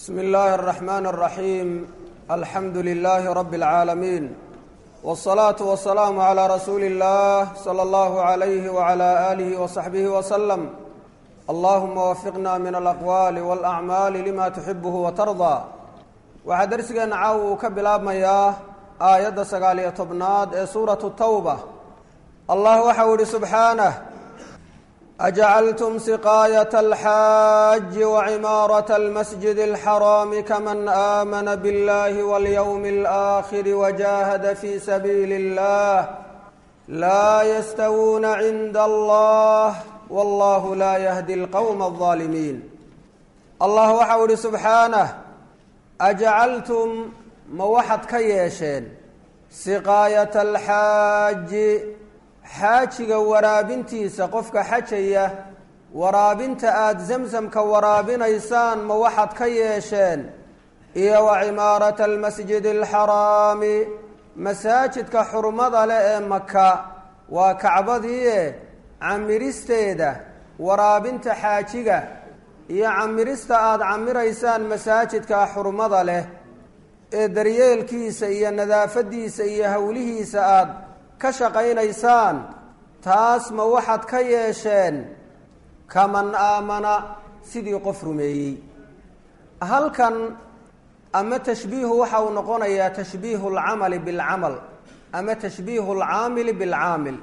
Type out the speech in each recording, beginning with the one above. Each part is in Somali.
bsm اllahi الرحmn الرaحيم alxamdu لlh rb العaalمين والصlaaة والسlاam عlى rasuuli الlah slى اllah عlyh وعlى آlih وصaxbih وsلم allahuma wafiqna min alaqwaali wاlأcmaali lima tuxibh وtarضى waxaa dersigeena caawa uu ka bilaabmayaa aayadda sagaaliyo tobnaad ee suuraة الtawbة allah waxau ihi subxaanه أجعلتم سقاية الحاج وعمارة المسجد الحرام كمن آمن بالله واليوم الآخر وجاهد في سبيل الله لا يستوون عند الله والله لا يهدي القوم الظالمين الله waxau ihi سبحaaنه أجعلتم ma waxaad ka yeesheen سقاaية الحاaج xaajiga waraabintiisa qofka xajaya waraabinta aada zamsamka waraabinaysaan ma waxaad ka yeesheen iyo wa cimaarata almasjidi alxaraami masaajidka xurmada leh ee maka waa kacbadiie camiristeeda waraabinta xaajiga iyo camirista aada camiraysaan masaajidka xurmada leh ee daryeelkiisa iyo nadaafadiisa iyo howlihiisa aada ka shaqaynaysaan taas ma waxaad ka yeesheen kaman aamana sidii qof rumeeyey halkan ama tashbiihu waxa uu noqonayaa tashbiihu alcamali bilcamal ama tashbiihu alcaamili bilcaamil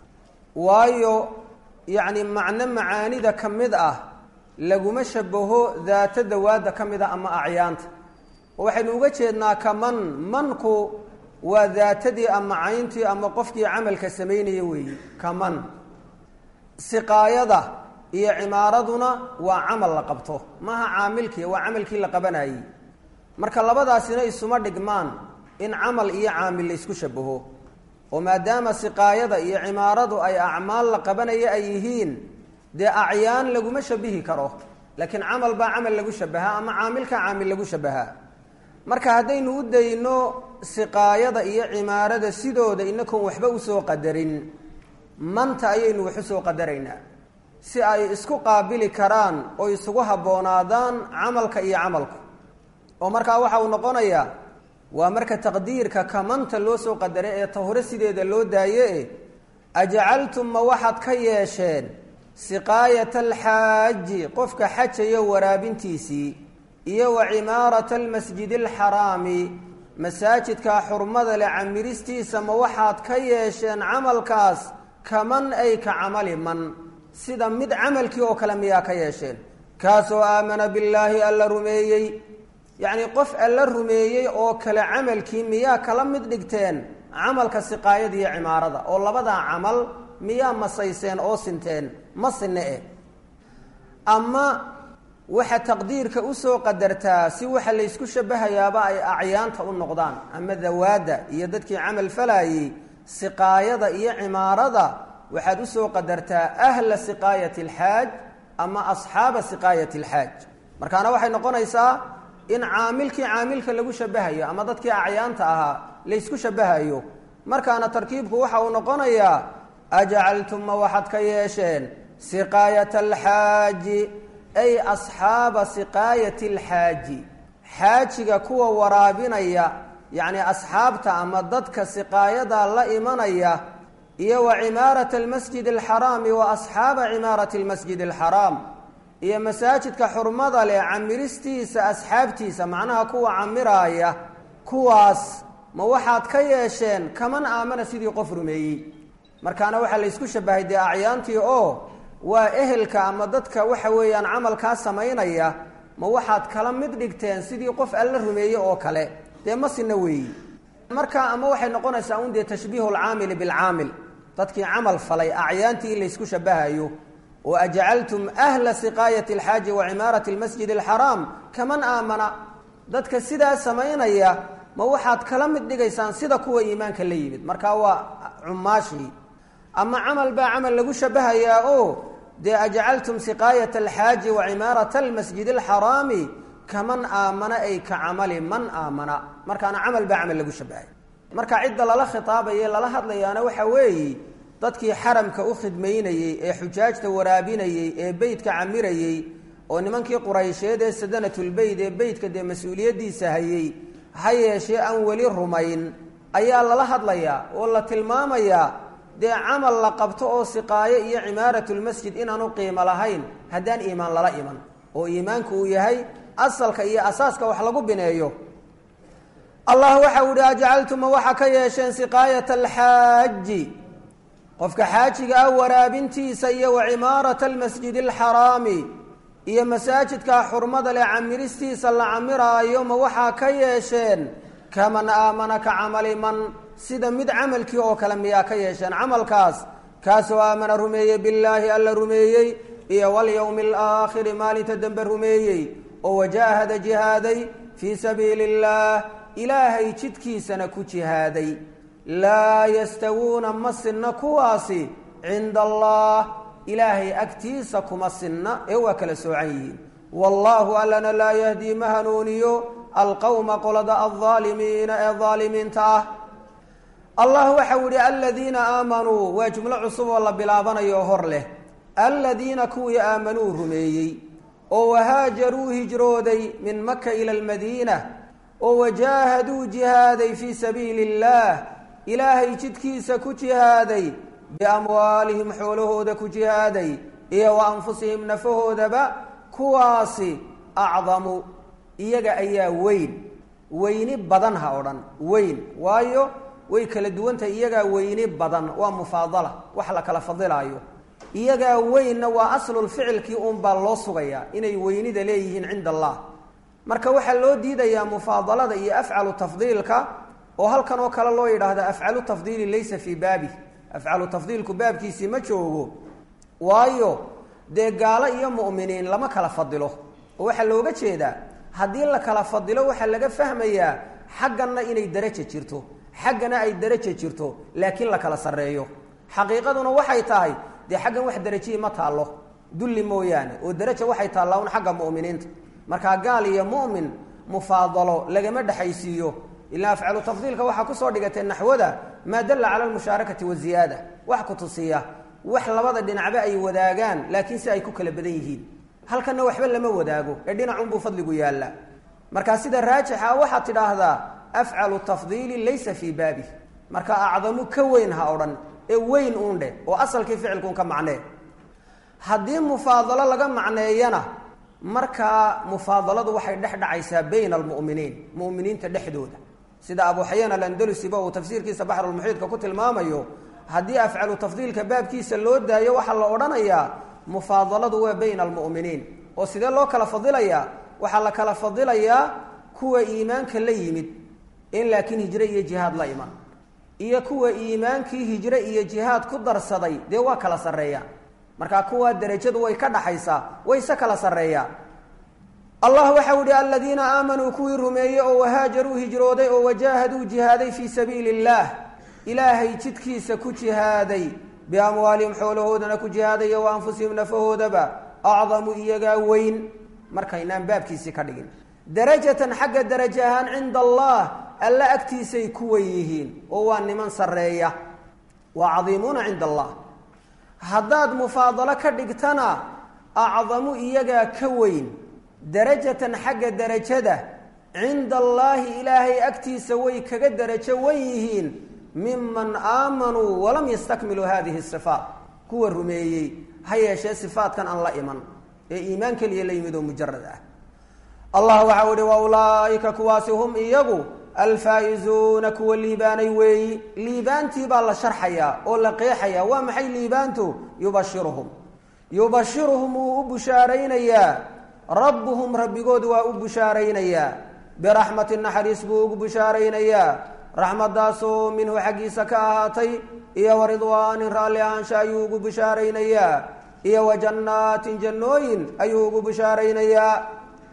waayo yacni macno macaanida ka mid ah laguma shabaho daata dawaadda ka mid ah ama acyaanta waxaynu uga jeednaa kaman manku waa daatadii ama cayntii ama qofkii camalka samaynaya weeyi kaman siqaayada iyo cimaaraduna waa camal la qabto maaha caamilkii waa camalkii la qabanayey marka labadaasina isuma dhigmaan in camal iyo caamil la isku shabaho oo maadaama siqaayada iyo cimaaradu ay acmaal la qabanaya ay yihiin dee acyaan laguma shabihi karo laakiin camal baa camal lagu shabahaa ama caamilka caamil lagu shabahaa marka haddaynu u dayno siqaayada iyo cimaarada sidooda inakoon waxba usoo qadarin manta ayaynu wax usoo qadaraynaa si ay isku qaabili karaan oo isugu habboonaadaan camalka iyo camalku oo markaa waxa uu noqonayaa waa marka taqdiirka kamanta loo soo qadaray ee tahore sideeda loo daaye ajacaltum ma waxaad ka yeesheen siqaayata alxaaji qofka xajaya waraabintiisii iyo wa cimaarata almasjidi alxaraami masaajidka xurmada leh camiristiisa ma waxaad ka yeesheen camalkaas kaman ay ka camali man sida mid camalkii oo kale miyaa ka yeesheen kaasoo aamana billaahi alla rumeeyey yacnii qof alla rumeeyey oo kale camalkii miyaa kala mid dhigteen camalka siqaayada iyo cimaarada oo labadaa camal miyaa masayseen oo sinteen ma sinne eh ama waxa taqdiirka usoo qadartaa si waxa laysku shabahayaaba ay acyaanta u noqdaan ama dawaadda iyo dadkii camal falayey siqaayada iyo cimaarada waxaad usoo qadartaa ahla siqaayati alxaaj ama asxaaba siqaayati alxaaj markaana waxay noqonaysaa in caamilkii caamilka lagu shabahayo ama dadkii acyaanta ahaa laysku shabahayo markaana tarkiibku waxa uu noqonayaa ajacaltum ma waxaad ka yeesheen siqaayata alxaaji ay asxaaba siqaayati alxaaji xaajiga kuwa waraabinaya yacni asxaabta ama dadka siqaayada la imanaya iyo wa cimaarata almasjid alxaraami wa asxaaba cimaarati almasjid alxaraam iyo masaajidka xurmada leh camiristiisa asxaabtiisa macnaha kuwa camiraaya kuwaas ma waxaad ka yeesheen kaman aamana sidii qof rumeeyey markaana waxaa laysku shabahay dee acyaantii oo waa ehelka ama dadka waxa weeyaan camalkaa samaynaya ma waxaad kala mid dhigteen sidii qof alla rumeeye oo kale dee ma sina weeyi marka ama waxay noqonaysaa un dee tashbiihu alcaamili bilcaamil dadkii camal falay acyaantii in laysku shabahayo oo ajcaltum ahla siqaayati alxaaji wa cimaarati almasjid alxaraam kaman aamana dadka sidaa samaynaya ma waxaad kala mid dhigaysaan sida kuwa iimaanka la yimid marka waa cumaashii ama camal baa camal lagu shabahayaa oo dee ajcaltum siqaayata alxaaji wa cimaarata almasjid alxaraami kaman aamana ay ka camali man aamana markaana camal baa camal lagu shabahay marka cidda lala khitaabaye lala hadlayaana waxa weeye dadkii xaramka u khidmaynayey ee xujaajta waraabinayey ee beytka camirayey oo nimankii quraysheed ee sadanatulbeyt ee beytka dee mas-uuliyaddiisa hayey ha yeeshee aan weli rumayn ayaa lala hadlayaa oo la tilmaamayaa dee camal la qabto oo siqaayo iyo cimaaratulmasjid inaanu qiimo lahayn haddaan iimaan lala iman oo iimaanku uu yahay asalka iyo asaaska wax lagu bineeyo allah waxa u ihi ajcaltuma waxaa ka yeesheen siqaayata alxaaji qofka xaajiga ah waraabintiisa iyo wa cimaarata almasjidi alxaraami iyo masaajidkaa xurmada leh camiristiisa la camiraayo ma waxaa ka yeesheen kaman aamana ka camali man sida mid camalkii oo kale miyaa ka yeesheen camalkaas kaasoo aamana rumeeyey billaahi alla rumeeyey iyo walyowmi alaakhiri maalinta dambe rumeeyey oo wajaahada jihaaday fii sabiili illaah ilaahay jidkiisana ku jihaaday laa yastawuuna ma sinna kuwaasi cinda allah ilaahay agtiisa kuma sinna ee waa kala soocan yihiin wallaahu allana laa yahdii ma hanuuniyo alqowma qolada aldaalimiina ee daalimiinta ah allah waxau yihi aladiina aamanuu waa jumlo cusub oo la bilaabanayo hor leh aladiina kuwii aamanuu rumeeyey oo wahaajaruu hijrooday min maka ila almadiina oo wajaahaduu jihaaday fii sabiili illaah ilaahay jidkiisa ku jihaaday biamwaalihim xoolahooda ku jihaaday iyo wa anfusihim nafahoodaba kuwaasi acdamu iyaga ayaa weyn weyni badan ha odhan weyn waayo way kala duwantahay iyagaa weyni badan waa mufaadala wax la kala fadilaayo iyagaa weynna waa aslulficilkii uunbaa loo sugayaa inay weynida leeyihiin cinda allah marka waxaa loo diidayaa mufaadalada iyo afcalu tafdiilka oo halkan oo kale loo yidhaahda afcalu tafdiili laysa fii baabi afcalu tafdiilku baabkiisii ma joogo waayo dee gaalo iyo mu'miniin lama kala fadilo oo waxaa looga jeedaa haddii la kala fadilo waxaa laga fahmayaa xagganna inay daraja jirto xaggana ay daraja jirto laakiin la kala sarreeyo xaqiiqaduna waxay tahay dee xaggan wax darajihii ma taallo dulli mooyaane oo daraja waxay taallaa un xagga mu'miniinta markaa gaal iyo mu'min mufaadalo lagama dhexaysiiyo ilaa afcalu tafdiilka waxaa kusoo dhigatay naxwada maa dalla cala almushaarakati waziyaada wax ku tusiya wax labada dhinacba ay wadaagaan laakiin si ay ku kala badan yihiin halkanna waxba lama wadaago ee dhinacunbuu fadligu yaallaa markaa sida raajixa waxaad tidhaahdaa afcalu tafdiili laysa fii baabi marka acdamu ka weyn ha odhan ee weyn uun dheh oo asalkii ficilkuun ka macnee haddii mufaadalo laga macneeyana markaa mufaadaladu waxay dhex dhacaysaa bayna almu'miniin mu'miniinta dhexdooda sida abu xayaan alandalusiba uu tafsiirkiisa baxrulmuxiidka ku tilmaamayo haddii afcalu tafdiilka baabkiisa loo daayo waxaa la odhanayaa mufaadaladu waa bayna almu'miniin oo sidee loo kala fadilayaa waxaa la kala fadilayaa kuwa iimaanka la yimid in laakiin hijre iyo jihaad la iman iyo kuwa iimaankii hijre iyo jihaad ku darsaday dee waa kala sarreeyaan markaa kuwaa derajadu way ka dhaxaysaa wayse kala sarreeyaan allah waxau ihi aladiina aamanuu kuwii rumeeyey oo wahaajaruu hijrooday oo wajaahaduu jihaaday fii sabiili illaah ilaahay jidkiisa ku jihaaday biamwaalihim xoolahoodana ku jihaaday wa anfusihim nafahoodaba acdamu iyagaa weyn markaynaan baabkiisii ka dhigin darajatan xagga daraja ahaan cinda allah alla agtiisay ku wen yihiin oo waa niman sarreeya waa cadiimuuna cinda allah haddaad mufaadalo ka dhigtana acdamu iyagaa ka weyn darajatan xagga derajada cinda allaahi ilaahay agtiisa way kaga derajo wan yihiin miman aamanuu walam yastakmiluu hadihi sifaat kuwa rumeeyey ha yeeshee sifaatkan aan la iman ee iimaan keliya la yimid oo mujarad ah allah waxau ihi wa ulaaika kuwaasi hum iyagu alfaa'izuuna kuwa liibaanay weeyi liibaantii baa la sharxayaa oo la qeexayaa waa maxay liibaantu yubashiruhum yubashiruhum wuu u bushaaraynayaa rabbuhum rabbigood waa u bushaaraynayaa biraxmati naxariis buu ugu bushaaraynayaa raxmadaasoo minhu xaggiisa ka ahaatay iyo wa ridwaanin raalli ahaansha ayuu ugu bushaaraynayaa iyo wa jannaatin jannooyin ayuu ugu bushaaraynayaa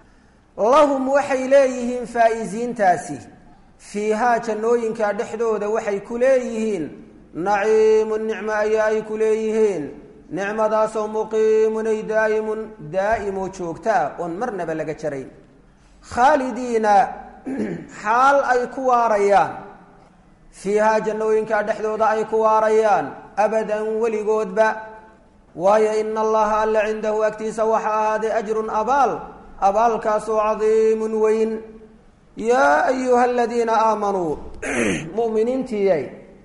lahum waxay leeyihiin faa'iisiintaasi fiihaa jannooyinka dhexdooda waxay ku leeyihiin naciimun nicmo ayaa ay ku leeyihiin nicmadaasoo muqiimun ay daa'imun daa'imoo joogtaa oon marnaba laga jarayn khaalidiina xaal ay ku waarayaan fiihaa jannooyinka dhexdooda ay ku waarayaan abadan weligoodba waayo ina allaha alla cindahu agtiisa waxa ahaaday ajrun abaal abaalkaasoo cadiimun weyn yaa ayuha aladiina aamanuu mu'miniintiyay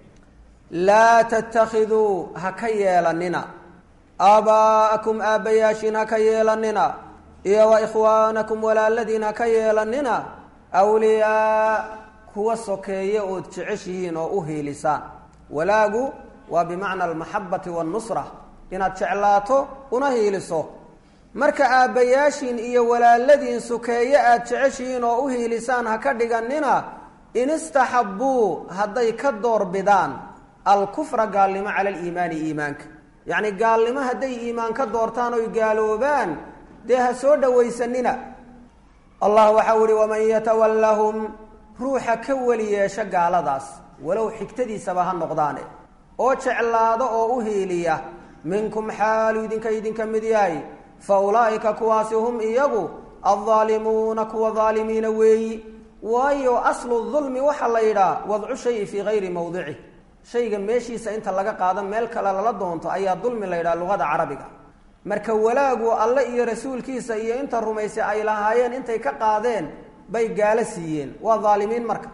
laa tattakhiduu ha ka yeelanina aabaa'akum aabbayaashiin ha ka yeelanina iyo wa ikhwaanakum walaaladiin ha ka yeelanina awliyaa kuwa sokeeye ood jeceshihiin oo u hiilisaan walaagu waa bimacna almaxabati waannusra inaad jeclaato una hiiliso marka aabbayaashiin iyo walaaladiin sokeeye aad jeceshihiin oo u hiilisaan ha ka dhiganina in istaxabbuu hadday ka doorbidaan alkufra gaalnimo cala aliimaani iimaanka yacni gaalnimo hadday iimaan ka doortaan oy gaaloobaan dee ha soo dhowaysanina allah waxau ihi waman yatawallahum ruuxa ka weli yeesha gaaladaas walow xigtadiisaba ha noqdaane oo jeclaado oo u hiiliya minkum xaalu idinka idinka mid yahay fa ulaa'ika kuwaasi hum iyagu addaalimuuna kuwa daalimiina weeyi waayo aslu dulmi waxaa la yidhaha wadcu shayi fii gayri mawdicih shayga meeshiisa inta laga qaado meel kale lala doonto ayaa dulmi la yidhaha luqada carabiga marka walaagu alle iyo rasuulkiisa iyo inta rumaysay ay lahaayeen intay ka qaadeen bay gaalo siiyeen waa daalimiin marka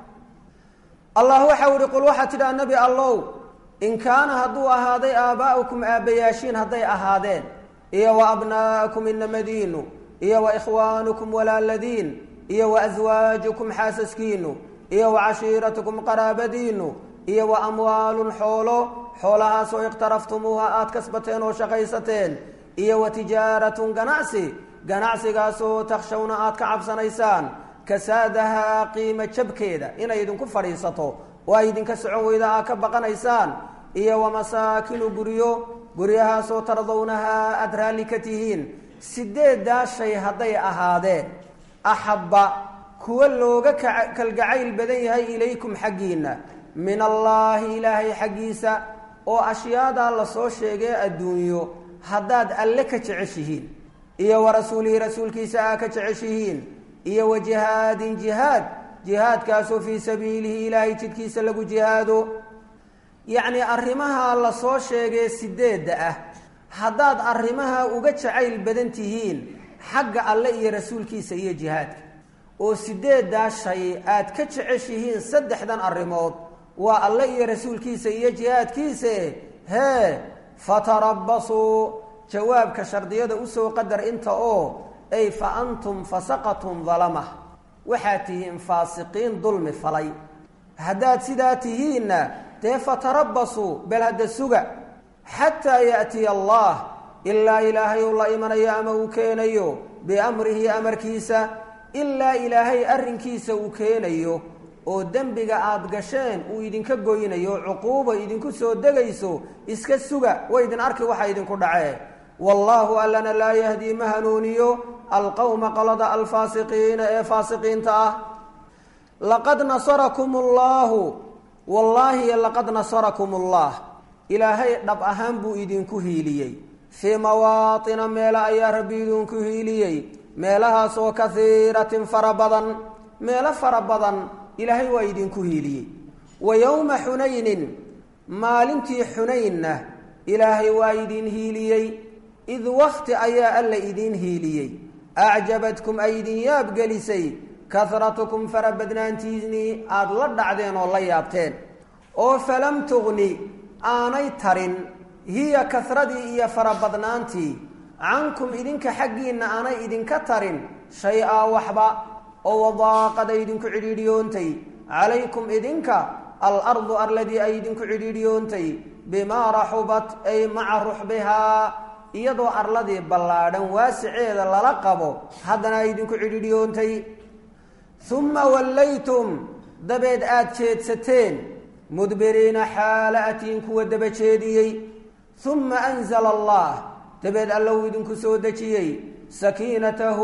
allah waxau ihi qul waxaa tidhaha nebi allow in kaana hadduu ahaaday aabaa'ukum aabbayaashiin hadday ahaadeen iyo wa abnaa'akum inamadiinu iyo wa ikhwaanukum walaaladiin iyo wa aswaajukum xaasaskiinu iyo wa cashiiratukum qaraabadiinu iyo wa amwaalun xoolo xoolahaasoo iqhtaraftumuuha aada kasbateen oo shaqaysateen iyo wa tijaaratun ganacsi ganacsigaasoo takshawna aada ka cabsanaysaan kasaadahaa qiimo jabkeeda inay idinku fadhiisato oo ay idinka socon weyda aad ka baqanaysaan iyo wa masaakinu guryo guryahaasoo tardawnahaa aada raalli ka tihiin sideeddaa shay hadday ahaadeen axabba kuwa looga kalgacayl badan yahay ilaykum xaggiinna min allaahi ilaahay xaggiisa oo ashyaadaa lasoo sheegay adduunyo haddaad alle ka jeceshihiin iyo wa rasuulihi rasuulkiisa aa ka jeceshihiin iyo wa jihaadin jihaad jihaadkaasoo fii sabiilihi ilaahay jidkiisa lagu jihaado yacnii arrimaha lasoo sheegay sideedda ah haddaad arrimaha uga jacayl badan tihiin xagga alle iyo rasuulkiisa iyo jihaadka oo sideeddaa shay aad ka jeceshihiin saddexdan arrimood waa alle iyo rasuulkiisa iyo jihaadkiise hee fatarabbasuu jawaabka shardiyada usoo qadar inta oo ay fa antum fasaqatum dalama waxaad tihiin faasiqiin dulmi falay haddaad sidaa tihiinna dee fatarabbasuu bal hadda suga xataa ya'tiya allah ilaa ilaahay uu la imanayo ama uu keenayo biamrihi amarkiisa ilaa ilaahay arrinkiisa uu keenayo oo dembiga aada gasheen uu idinka goynayo cuquuba idinku soo degayso iska suga way idin arki waxa idinku dhacee wallaahu allana laa yahdii ma hanuuniyo alqowma qolada alfaasiqiina ee faasiqiinta ah laqad nasarakum allaahu wallaahi laqad nasarakum allah ilaahay dhab ahaan buu idinku hiiliyey fii mawaatina meelo ayaa rabbi idinku hiiliyey meelahaasoo kahiiratin fara badan meelo fara badan ilaahay waa idinku hiiliyey wa yowma xunaynin maalintii xunaynna ilaahay waa idin hiiliyey id wakti ayaa alla idiin hiiliyey acjabadkum ay idin yaabgelisay kahratukum farabadnaantiinii aada la dhacdeen oo la yaabteen oo falam tugni aanay tarin hiya kahradii iyo farabadnaantii cankum idinka xaggiinna aanay idinka tarin shay-aa waxba oo wadaaqad ay idinku cidhiidhiyoontay calaykum idinka alardu arladii ay idinku cidhiidhiyoontay bimaa raxubat ay maca ruxbihaa iyadoo arladii ballaadhan waasiceeda lala qabo haddana ay idinku cidhiidhiyoontay uma wallaytum dabeed aada jeedsateen mudbiriina xaala atiin kuwa daba jeediyey uma anzala allah dabeed alla uu idinku soo dejiyey sakiinatahu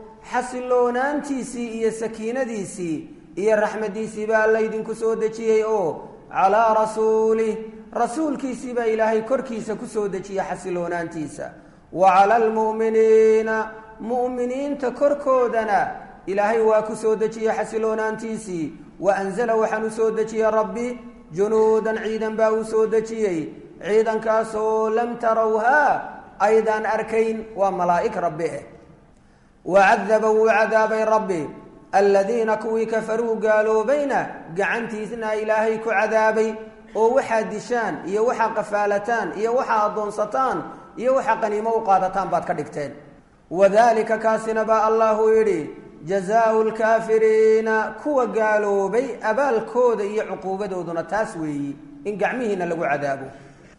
xasiloonaantiisii iyo sakiinadiisii iyo raxmadiisii baa alla idinku soo dejiyey oo calaa rasuulih rasuulkiisii baa ilaahay korkiisa ku soo dejiyey xasiloonaantiisa wa cala almu'miniina mu'miniinta korkoodana ilaahay waa ku soo dejiyey xasiloonaantiisii wa anzala waxaan u soo dejiyey rabbi junuudan ciidan baa uu soo dejiyey ciidankaasoo lam tarawhaa aydaan arkayn waa malaa'ig rabbi eh wacadaba wuu cadaabay rabbi aladiina kuwii kafaruu gaaloobayna gacantiisna ilaahay ku cadaabay oo waxaa dishaan iyo waxaa qafaalataan iyo waxaa addoonsataan iyo waxaa qaniimo u qaadataan baad ka dhigteen wadalika kaasina baa allahu yidhi jazaau lkaafiriina kuwa gaaloobay abaalkooda iyo cuquubadooduna taas weeyi in gacmihiina lagu cadaabo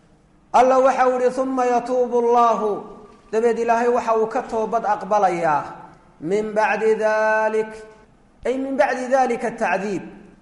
alla waxau yihi uma yatuubu allahu dabeed ilaahay waxa uu ka toobad aqbalayaa min bacdi dalik ay min bacdi dalika tacdiib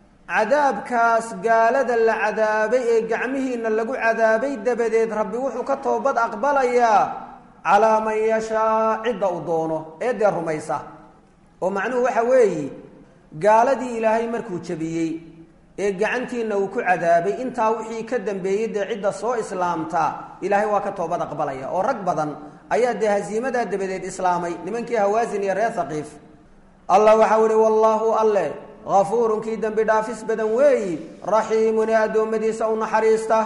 cadaabkaas gaalada la cadaabay ee gacmihiina lagu cadaabay dabadeed rabbi wuxuu ka toobad aqbalayaa calaa man yashaa cidda uu doono ee dee rumaysa oo macnuhu waxa weeyi gaaladii ilaahay markuu jebiyey ee gacantiina uu ku cadaabay intaa wixii ka dambeeyey dee cidda soo islaamta ilaahay waa ka toobad aqbalaya oo rag badan ayaa dee hasiimadaa dabadeed islaamay nimankii hawaasin iyo reer haqiif allah waxau ihi wallaahu alle hafuurun kii dembi dhaafis badan weeyi raxiimun ee addoommadiisa u naxariista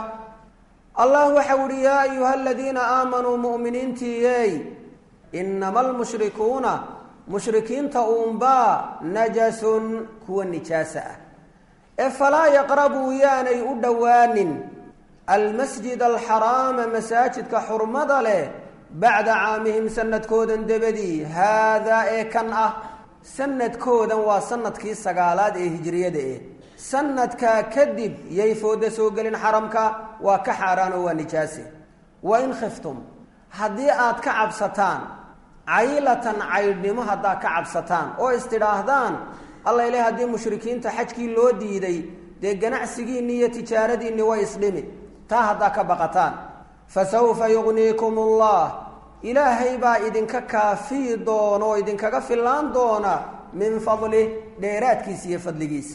allah waxau ihi yaa ayuha aladiina aamanuu mu'miniintiiyey inama almushrikuuna mushrikiinta uunbaa najasun kuwa nijaasa ah ee falaa yaqrabuu yaanay u dhowaanin almasjid alxaraama masaajidka xurmada leh bacda caamihim sanadkoodan dabadii haadaa ee kan ah sanadkoodan waa sanadkii sagaalaad ee hijriyada eh sanadkaa kadib yay fooda soo gelin xaramka waa ka xaaraan oo waa nijaase wa in khiftum haddii aad ka cabsataan caylatan caydhnimo haddaad ka cabsataan oo istidhaahdaan alla ileh haddii mushrikiinta xajkii loo diiday dee ganacsigiinni iyo tijaaradiinni way isdhimi taa haddaa ka baqataan fa sawfa yugniikum ullah ilaahay baa idinka kaafiyi doona oo idinkaga fillaan doona min fadlih dheeraadkiisa iyo fadligiisa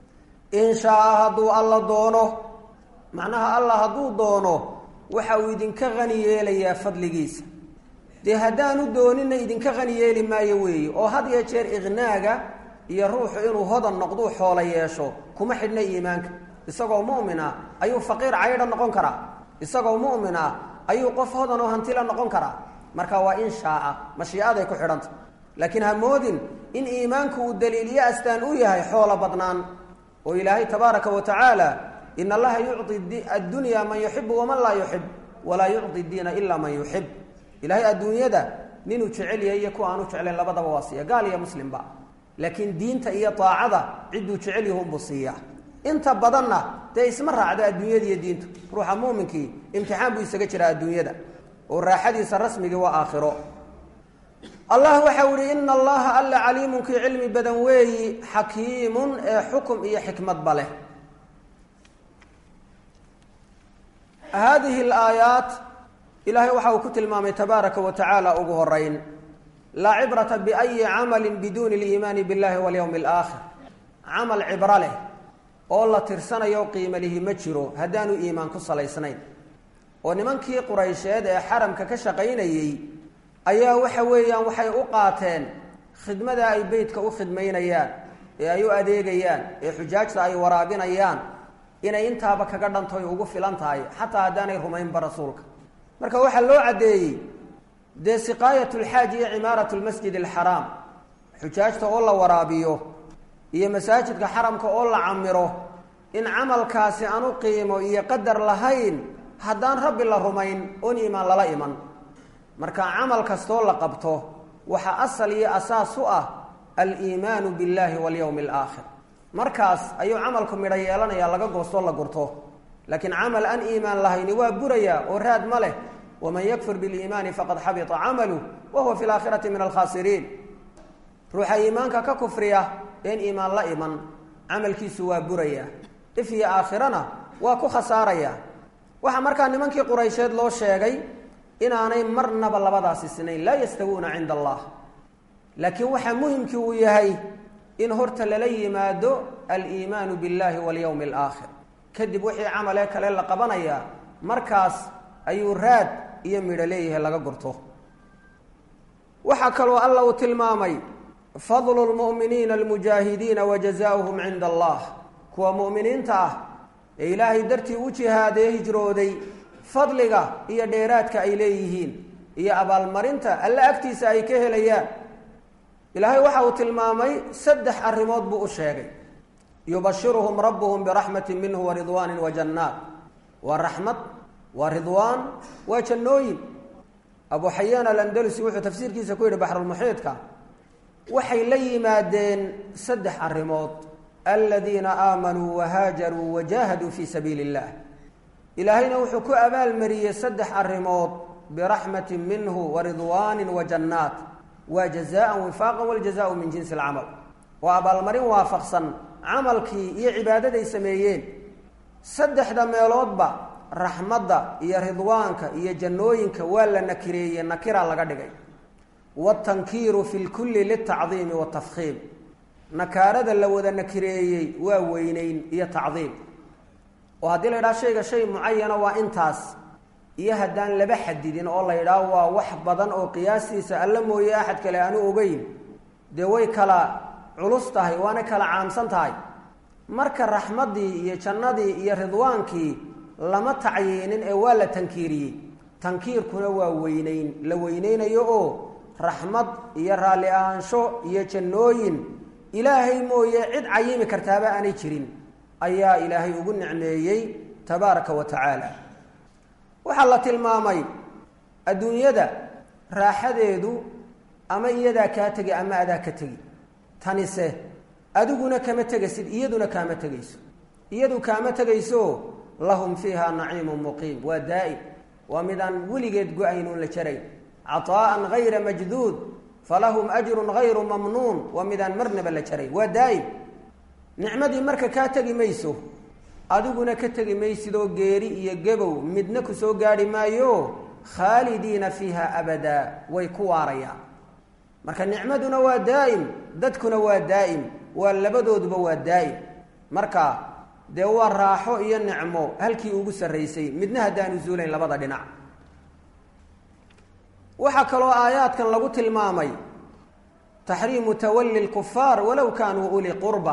in shaaa hadduu alla doono macnaha allah hadduu doono waxa uu idinka qani yeelayaa fadligiisa dee haddaanu doonina idinka qani yeeli maayo weeye oo had iyo jeer iqnaaga iyo ruuxu inuu hodan noqduu xoolo yeesho kuma xidhna iimaanka isagoo mu'min ah ayuu faqiir caydha noqon karaa isagoo mu'min ah ayuu qof hodan oo hantila noqon karaa marka waa in shaaa mashiicaday ku xidhanta laakiin ha moodin in iimaanku uu daliiliyo astaan u yahay xoolo badnaan oo ilaahay tabaaraka wa tacaala in allaha yucطi addunya man yuxibu waman laa yuxib walaa yucطi diina ila man yuxib ilaahay adduunyada ninuu jecel yahay iyo kuwa aanu jeclayn labadaba waa siiya gaal iyo muslimba laakiin diinta iyo daacada cidduu jecel yahunbuu siiya inta badanna dee isma raacdo adduunyada iyo diintu ruuxa muuminkii imtixaan buu isaga jiraa adduunyada oo raaxadiisa rasmigii waa aakhiro allah waxau ihi ina allaha alla caliimunkii cilmi badan weeyi xakiimun ee xukum iyo xikmadba leh haadihi alaayaat ilaahay waxa uu ku tilmaamay tabaaraka wa tacaala ugu horeyn laa cibrata biayi camalin biduuni liimaani billahi walyowmi alaakhir camal cibro leh oo la tirsanayo qiimalihi ma jiro haddaanu iimaan ku salaysnayn oo nimankii quraysheed ee xaramka ka shaqaynayey ayaa waxa weeyaan waxay u qaateen khidmada ay beytka u khidmaynayaan ee ay u adeegayaan ee xujaajta ay waraabinayaan inay intaaba kaga dhantoy ugu filan tahay xataa haddaanay rumaynba rasuulka marka waxaa loo caddeeyey dee siqaayat lxaaj iyo cimaarat lmasjid alxaraam xujaajta oo la waraabiyo iyo masaajidka xaramka oo la camiro in camalkaasi aan u qiimo iyo qadar lahayn haddaan rabbi la rumayn oon iimaan lala iman marka camal kastoo la qabto waxaa asal iyo asaas u ah aliimaanu billahi walyowmi alaakhir markaas ayuu camalku midho yeelanaya laga goostoo la gurto laakiin camal aan iimaan lahayni waa buraya oo raad ma leh waman yakfur biliimaani faqad xabita camaluh wa huwa fi laakhirati min alkhaasiriin ruuxa iimaanka ka kufriya een iimaan la iman camalkiisu waa buraya if iyo aakhirana waa ku khasaaraya waxaa markaa nimankii quraysheed loo sheegay inaanay marnaba labadaasi sinayn laa yastawuuna cinda allah laakiin waxaa muhimkii uu yahay in horta lala yimaado aliimaanu billahi walyowmi alaakhir kadib wixii camalee kale la qabanaya markaas ayuu raad iyo midho leeyahay laga gurto waxaa kaloo alla uu tilmaamay fadlu lmu'miniina almujaahidiina wa jazaauhum cinda allah kuwa mu'miniinta ah ee ilaahay dartii u jihaadee hijrooday fadliga iyo dheeraadka ay leeyihiin iyo abaalmarinta alle agtiisa ay ka helayaan ilaahay waxa uu tilmaamay saddex arrimood buu u sheegay yubashiruhum rabbuhum biraxmati minhu wa ridwaanin wa jannaat waa raxmad waa ridwaan waa jannooyin abu xayaan alandalusi wuxuu tafsiirkiisa ku yidhi baxrulmuxiidka waxay la yimaadeen saddex arrimood aladiina aamanuu wahaajaruu wajaahaduu fii sabiili illah ilaahayna wuxuu ku abaalmariyey saddex arrimood biraxmati minhu wa ridwaanin wa jannaat waa jazaan wifaaqan waljazaau min jinsi alcamal waa abaalmarin waafaqsan camalkii iyo cibaadaday sameeyeen saddexda meeloodba raxmadda iyo ridwaanka iyo jannooyinka waa la nakireeyey nakira laga dhigay watankiiru fi lkulli litacdiimi watafkiim nakaarada la wada nakireeyey waa weyneyn iyo tacdiim oo haddii la yidhaha shayga shay mucayana waa intaas iyo haddaan laba xadidin oo la yidhaah waa wax badan oo qiyaastiisa alla mooye axad kale aanu ogeyn dee way kala culus tahay waana kala caamsan tahay marka raxmaddii iyo jannadii iyo ridwaankii lama tacyiinin ee waa la tankiiriyey tankiirkuna waa weyneyn la weyneynayo oo raxmad iyo raalli ahaansho iyo jannooyin ilaahay mooye cid cayimi kartaaba aanay jirin ayaa ilaahay ugu nicmeeyey tabaaraka wa tacaala waxaa la tilmaamay adduunyada raaxadeedu ama iyadaa kaa tegi ama adaa ka tegi tanise adiguna kama tegaysid iyaduna kaama tegayso iyadu kaama tegayso lahum fiiha naciimun muqiim waa daa'im waa midaan weligeed go-aynuun la jarayn caطaa'an gayra majduud falahum ajrun gayru mamnuun waa midaan marnaba la jarayn waa daa'im nicmadii marka kaa tegi mayso adiguna ka tegi maysidoo geeri iyo gebow midna ku soo gaadhi maayo khaalidiina fiiha abadaa way ku waarayaan marka nicmaduna waa daa'im dadkuna waa daa'im waa labadooduba waa daa'im marka dee waa raaxo iyo nicmo halkii ugu sarraysay midna haddaanu zuulayn labada dhinac waxaa kaloo aayaadkan lagu tilmaamay taxriimu tawalli lkufaar walow kaanuu uli qurba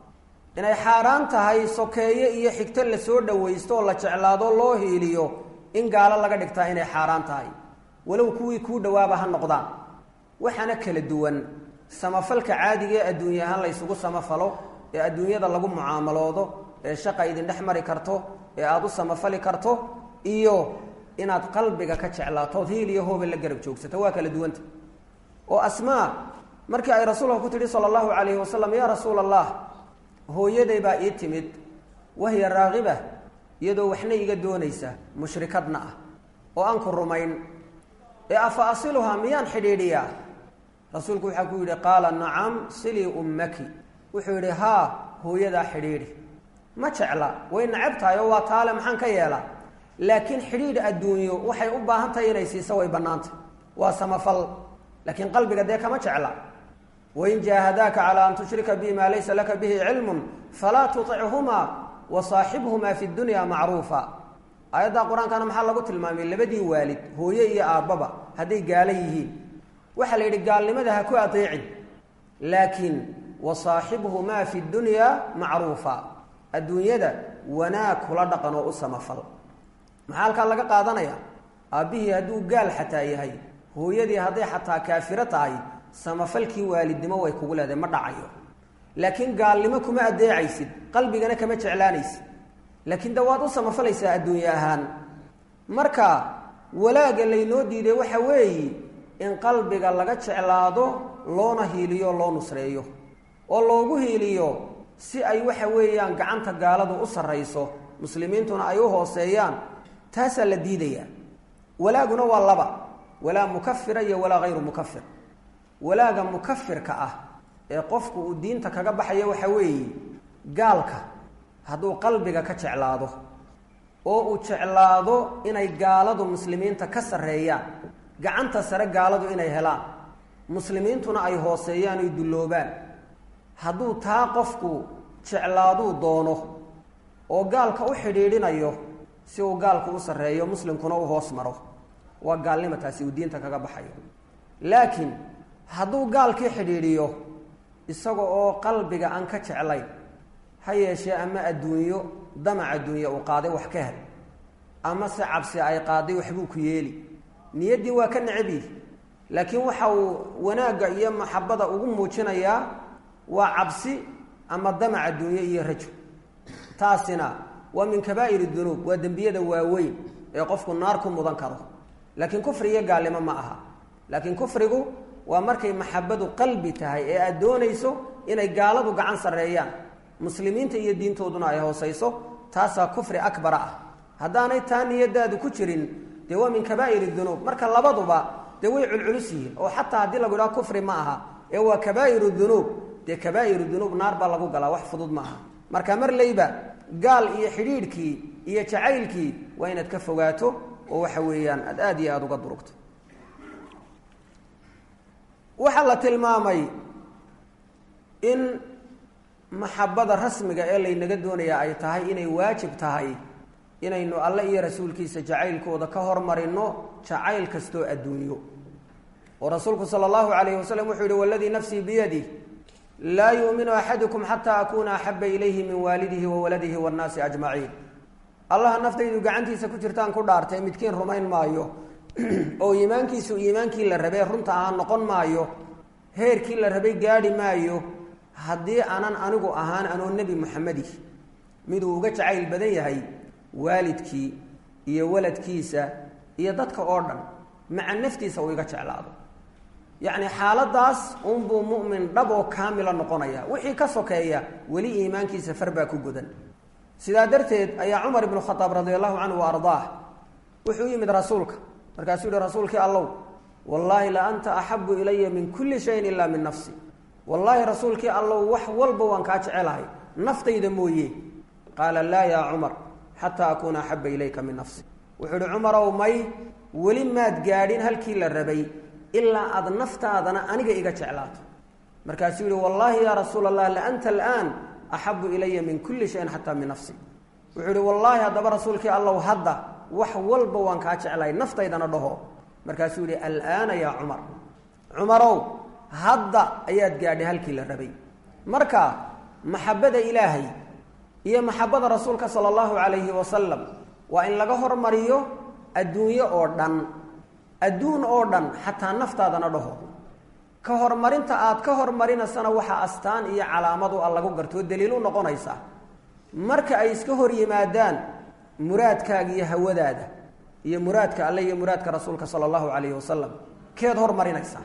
inay xaaraan tahay sokeeye iyo xigto lasoo dhawaysto oo la jeclaado loo hiiliyo in gaalo laga dhigtaa inay xaaraan tahay walow kuwii kuu dhawaaba ha noqdaan waxaana kala duwan samafalka caadiga ee adduunya ahaan la ysugu samafalo ee adduunyada lagu mucaamaloodo ee shaqa idin dhex mari karto ee aada u samafali karto iyo inaad qalbiga ka jeclaatood hiil iyo hoobe la garab joogsato waa kala duwanta oo asmaa markii ay rasuulka ku tidhi sala allahu calayhi wasalam yaa rasuula allah hooyaday baa ii timid wahiya raagiba iyadoo waxna iga doonaysa mushrikadna ah oo aan ku rumayn ee afa asiluhaa miyaan xidhiidhiyaa rasuulku waxaa ku yidhi qaala nacam silii ummaki wuxuu yidhi haa hooyadaa xidhiidhi ma jecla way nacab tahay oo waa taale maxaan ka yeelaa laakiin xidhiidh adduunyo waxay u baahan tahay inay siiso way bannaantay waa samafal laakiin qalbiga dee kama jecla wain jaahadaaka calaa an tushrika bi maa laysa laka bihi cilmun falaa tuichumaa wa saaxibhumaa fi dunya macruufa aayadda qur-aankana maxaa lagu tilmaamay labadii waalid hooye iyo aabbaba hadday gaalo yihiin waxaa la yidhi gaalnimada ha ku adeecin laakiin wa saaxibhumaa fi dunya macruufa adduunyada wanaag kula dhaqan oo u samafal maxaa halkaa laga qaadanaya aabbihii hadduu gaal xataa yahay hooyadii hadday xataa kaafiro tahay samafalkii waalidnimo way kugu leedahay ma dhacayo laakiin gaalnimo kuma adeecaysid qalbigana kama jeclaanaysid laakiin de waad u samafalaysaa adduunye ahaan marka walaaga laynoo diiday waxa weeye in qalbiga laga jeclaado loona hiiliyo loo nusreeyo oo loogu hiiliyo si ay waxa weeyaan gacanta gaaladu u sarrayso muslimiintuna ay u hooseeyaan taasaa la diidayaa walaaguna waa laba walaa mukafira iyo walaa hayru mukafir walaaga mukafirka ah ee qofku uu diinta kaga baxayo waxa weeye gaalka hadduu qalbiga ka jeclaado oo uu jeclaado inay gaaladu muslimiinta ka sarreeyaan gacanta sare gaaladu inay helaan muslimiintuna ay hooseeyaan oy dulloobaan hadduu taa qofku jeclaaduu doono oo gaalka u xidhiidhinayo si uu gaalku u sarreeyo muslimkuna u hoos maro waa gaalnimo taasi uu diinta kaga baxayo laakiin hadduu gaalkii xidhiidhiyo isaga oo qalbiga aan ka jeclayn ha yeeshee ama adduunyo damac adduunye uu qaaday wax ka hel ama se cabsi ay qaaday waxbuu ku yeeli niyaddii waa ka necab yihi laakiin waxa uu wanaagga iyo maxabada ugu muujinayaa waa cabsi ama damac adduunye iyo rajo taasina waa min kabaa'ir dunuub waa dembiyada waaweyn ee qofku naar ku mudan karo laakiin kufri iyo gaalnimo ma aha laakiin kufrigu waa markay maxabadu qalbi tahay ee aad doonayso inay gaaladu gacan sarreeyaan muslimiinta iyo diintooduna ay hoosayso taasaa kufri akbara ah haddaanay taa niyadaadu ku jirin dee waa min kabaa'ir dunuub marka labaduba dee way culculus yihiin oo xataa haddii lagu idhaha kufri ma aha ee waa kabaa'iru dunuub dee kabaa'iru dunuub naar baa lagu galaa wax fudud ma aha marka mar leyba gaal iyo xidhiidhkii iyo jacaylkii waa inaad ka fogaato oo waxa weeyaan aad aada iyo aada uga durugto waxaa la tilmaamay in maxabada rasmiga ee laynaga doonayaa ay tahay inay waajib tahay inaynu alle iyo rasuulkiisa jacaylkooda ka hormarino jacayl kastoo adduunyo oo rasuulku sala allahu calayhi wasalam wuxuu yihi waladii nafsii biyadih laa yuuminu axadukum xataa akuuna axaba ilayhi min waalidihi wa waladihi waannaasi ajmaciin allaha naftaydu gacantiisa ku jirtaan ku dhaartay midkiin rumayn maayo oo iimaankiisu iimaankii la rabay runta ahaan noqon maayo heerkii la rabay gaadhi maayo haddii aanan anigu ahaan anoo nebi moxamedi miduu uga jacayl badan yahay waalidkii iyo waladkiisa iyo dadka oo dhan maca naftiisa uu iga jeclaado yacni xaaladaas unbuu mu'min dhab oo kaamila noqonaya wixii ka sokeeya weli iimaankiisa far baa ku godan sidaa darteed ayaa cumar ibnu khadaab radi allahu canhu wa ardaah wuxuu yimid rasuulka markaasuu yihi rasuulkii allow wallaahi la anta axabu ilaya min kulli shayin ilaa min nafsi wallaahi rasuulkii allow wax walba waan kaa jecelahay naftayda mooye qaala laa yaa cumar xataa akuuna axaba ilayka min nafsi wuxuu ihi cumarow may weli maad gaadhin halkii la rabay ilaa aada naftaadana aniga iga jeclaato markaasuu yihi wallaahi yaa rasuula allah la anta alaan axabu ilaya min kulli shayin xataa min nafsi wuxuu ihi wallaahi haddaba rasuulkii allow hadda wax walba waan kaa jeclahay naftaydana dhaho markaasuu yihi alaana yaa cumar cumarow hadda ayaad gaadhay halkii la rabay marka maxabada ilaahay iyo maxabada rasuulka sala allahu calayhi wasalam waa in laga hormariyo adduunyo oo dhan adduun oo dhan xataa naftaadana dhaho ka hormarinta aad ka hormarinasana waxaa astaan iyo calaamadu a lagu gartoo daliil u noqonaysa marka ay iska hor yimaadaan muraadkaaga iyo hawadaada iyo muraadka alle iyo muraadka rasuulka sala allahu calayhi wasalam keed hormarinaysaa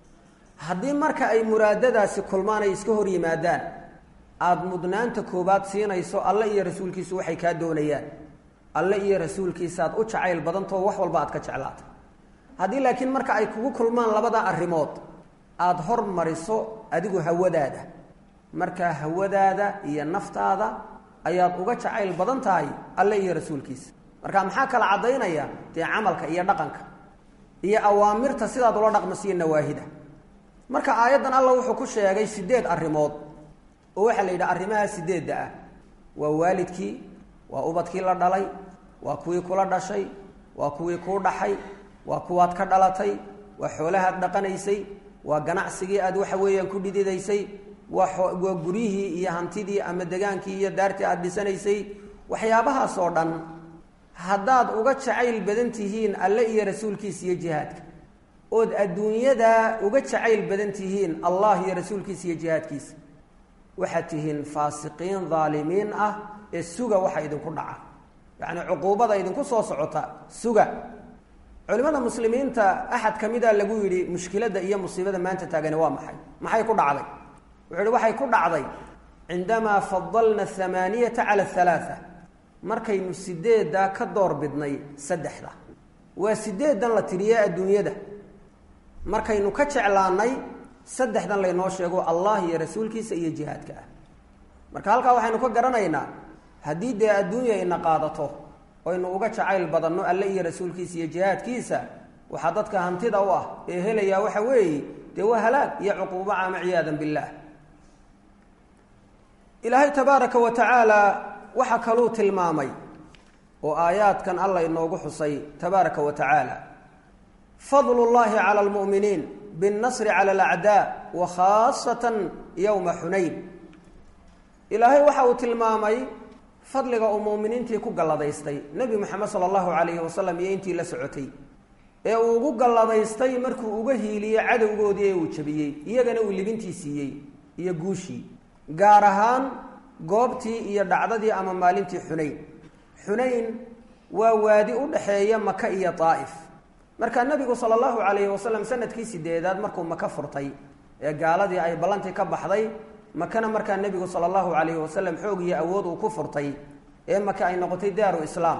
haddii marka ay muraadadaasi kulmaan ay iska hor yimaadaan aada mudnaanta koobaad siinayso alle iyo rasuulkiisu waxay kaa doonayaan alle iyo rasuulkiisaaad u jacayl badantao wax walba aad ka jeclaata haddii laakiin marka ay kugu kulmaan labada arrimood aada hormariso adigu hawadaada markaa hawadaada iyo naftaada ayaad uga jacayl badan tahay alle iyo rasuulkiisa marka maxaa kala caddaynaya dee camalka iyo dhaqanka iyo awaamirta sidaad ula dhaqmasiyo nawaahida marka aayaddan alla wuxuu ku sheegay sideed arrimood oo waxaa la yidhaha arrimaha sideedda ah waa waalidkii waa ubadkii la dhalay waa kuwii kula dhashay waa kuwii kuu dhaxay waa kuwaad ka dhalatay waa xoolahaad dhaqanaysay waa ganacsigii aad waxa weeyaan ku dhididaysay waa waa guryihii iyo hantidii ama degaankii iyo daartii aada dhisanaysay waxyaabahaas oo dhan haddaad uga jacayl badan tihiin alle iyo rasuulkiisa iyo jihaadka ood adduunyada uga jacayl badan tihiin allah iyo rasuulkiisa iyo jihaadkiisa waxaad tihiin faasiqiin dhaalimiin ah ee suga waxa idinku dhaca yacni cuquubada idinku soo socota suga culimada muslimiinta axad ka mida lagu yidhi mushkiladda iyo musiibada maanta taagani waa maxay maxay ku dhacday wuxuu yihi waxay ku dhacday cindamaa fadalna hamaaniyata cala halaaa markaynu sideeddaa ka door bidnay saddexda waa sideedan la tiriye adduunyada markaynu ka jeclaanay saddexdan laynoo sheego allah iyo rasuulkiisa iyo jihaadka ah marka halkaa waxaynu ka garanaynaa haddii dee adduunya ina qaadato oynu uga jacayl badanno alle iyo rasuulkiisa iyo jihaadkiisa waxaa dadka hantida u ah ee helayaa waxa weeye dee waa halaag iyo cuquubo caama ciyaadan billaah ilaahay tabaaraka wa tacaala waxaa kaluu tilmaamay oo aayaadkan alla inoogu xusay tabaaraka wa tacaala fadlu llahi cala almu'miniin binnasri cala alacdaa wa khaasatan yowma xunayn ilaahay waxa uu tilmaamay fadliga uu muuminiintii ku galladaystay nebi moxamed sala allahu calayhi wasalam iyo intii la socotay ee uu ugu galladaystay markuu uga hiiliyey cadowgoodii ee uu jabiyey iyagana uu libintii siiyey iyo guushii gaar ahaan goobtii iyo dhacdadii ama maalintii xunayn xunayn waa waadi u dhaxeeya maka iyo daa'if markaa nebigu sala allahu calayhi wasalam sanadkii sideedaad markuu maka furtay ee gaaladii ay ballantii ka baxday makana markaa nebigu sala allahu calayhi wasalam xoog iyo awood uu ku furtay ee maka ay noqotay daaru islaam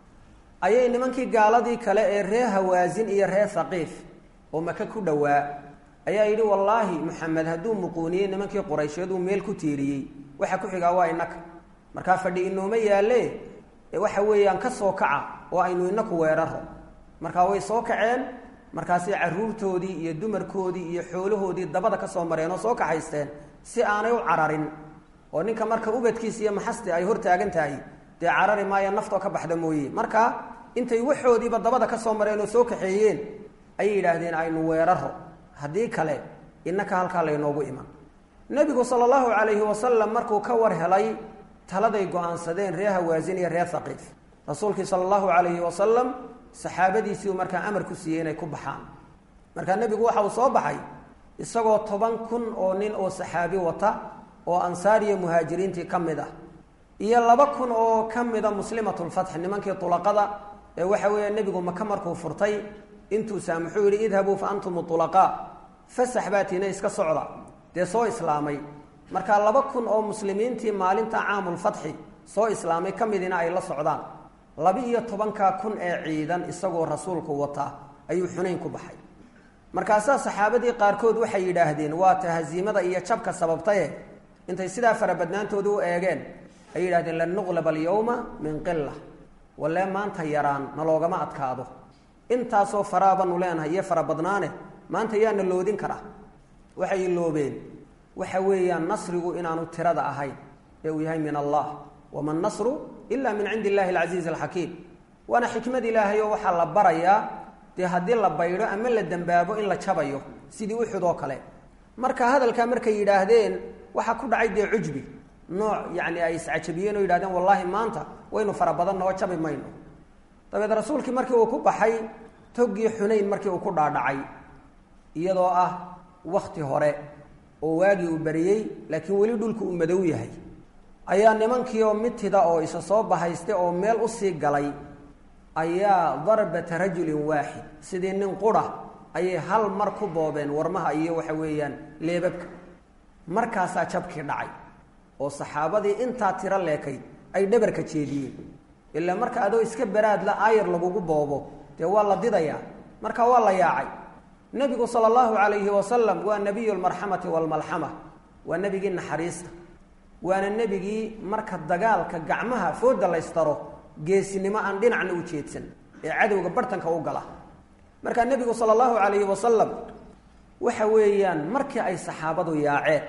ayay nimankii gaaladii kale ee ree hawaasin iyo ree haqiif oo maka ku dhowaa ayaa yidhi wallaahi maxamed hadduu muquuniyey nimankii quraysheed uu meel ku tiiriyey waxa ku xigaa waa inaka markaa fadhi inooma yaalle waxa weeyaan ka soo kaca oo aynu inaku weeraro markaa way soo kaceen markaasay caruurtoodii iyo dumarkoodii iyo xoolahoodii dabada ka soo mareen oo soo kaxaysteen si aanay u cararin oo ninka marka ubadkiisa iyo maxasti ay hortaagan tahay dee carari maayo naftoo ka baxda mooye marka intay waxoodiiba dabada ka soo mareen oo soo kaxeeyeen ayay yidhaahdeen aynu weeraro haddii kale innaka halkaa laynoogu iman nebigu sala allahu calayhi wasalam markuu ka war helay taladay go-aansadeen ree hawaasin iyo ree haqiif rasuulkii sala allahu calayhi wasalam saxaabadiisiiu markaa amar ku siiyey inay ku baxaan markaa nebigu waxa uu soo baxay isagoo toban kun oo nin oo saxaabi wata oo ansaar iyo muhaajiriintii ka mid ah iyo laba kun oo ka mida muslimatulfatx nimankii tulaqada ee waxa weeya nebigu maka markuu furtay intuu saamaxuu yidhi idhabuu fa antum ulaqaa fasax baatiina iska socda dee soo islaamay markaa laba kun oo muslimiintii maalinta caamulfatxi soo islaamay ka midina ay la socdaan laba-iyo tobankaa kun ee ciidan isagoo rasuulku wataa ayuu xunayn ku baxay markaasaa saxaabadii qaarkood waxay yidhaahdeen waa ta hasiimada iyo jabka sababtaye intay sidaa farabadnaantooda u eegeen ay yidhahdeen lan nuqlaba alyawma min qila walee maanta yaraan naloogama adkaado intaasoo faraabanu leenahay iyo farabadnaane maanta yaana loodin karaa waxay loobeen waxa weeyaan nasrigu inaanu tirada ahayn ee uu yahay min allah wama nasru ila min cindi illahi alcasiiz alxakiim waana xikmad ilaahay oo waxaa la barayaa dee haddii la baydho ama la dembaabo in la jabayo sidii uxud oo kale marka hadalkaa markay yidhaahdeen waxaa ku dhacay dee cujbi nooc yacni ay iscajabiyeen oo yidhahdeen wallaahi maanta waynu fara badanna oo jabi mayno dabeed rasuulkii markii uu ku baxay toggii xunayn markii uu ku dhaadhacay iyadoo ah wakti hore oo waagii uu bariyey laakiin weli dhulku uu madow yahay ayaa nimankii oo mitida oo isa soo bahayste oo meel usii galay ayaa darbata rajulin waaxid sidii nin qura ayay hal mar ku boobeen warmaha iyo waxa weeyaan leebabka markaasaa jabkii dhacay oo saxaabadii intaa tiro leekayd ay dhabarka jeediyeen ilaa marka adoo iska baraadla aayar lagugu boobo dee waa la didayaa marka waa la yaacay nebigu sala allahu calayhi wasalam waa nebiyu lmarxamati waalmalxama waa nebigii naxariista waana nebigii marka dagaalka gacmaha fooda laystaro geesinimo aan dhinacna u jeedsan ee cadowga bartanka u gala markaa nebigu sala allahu calayhi wasalam waxa weeyaan markii ay saxaabadu yaaceen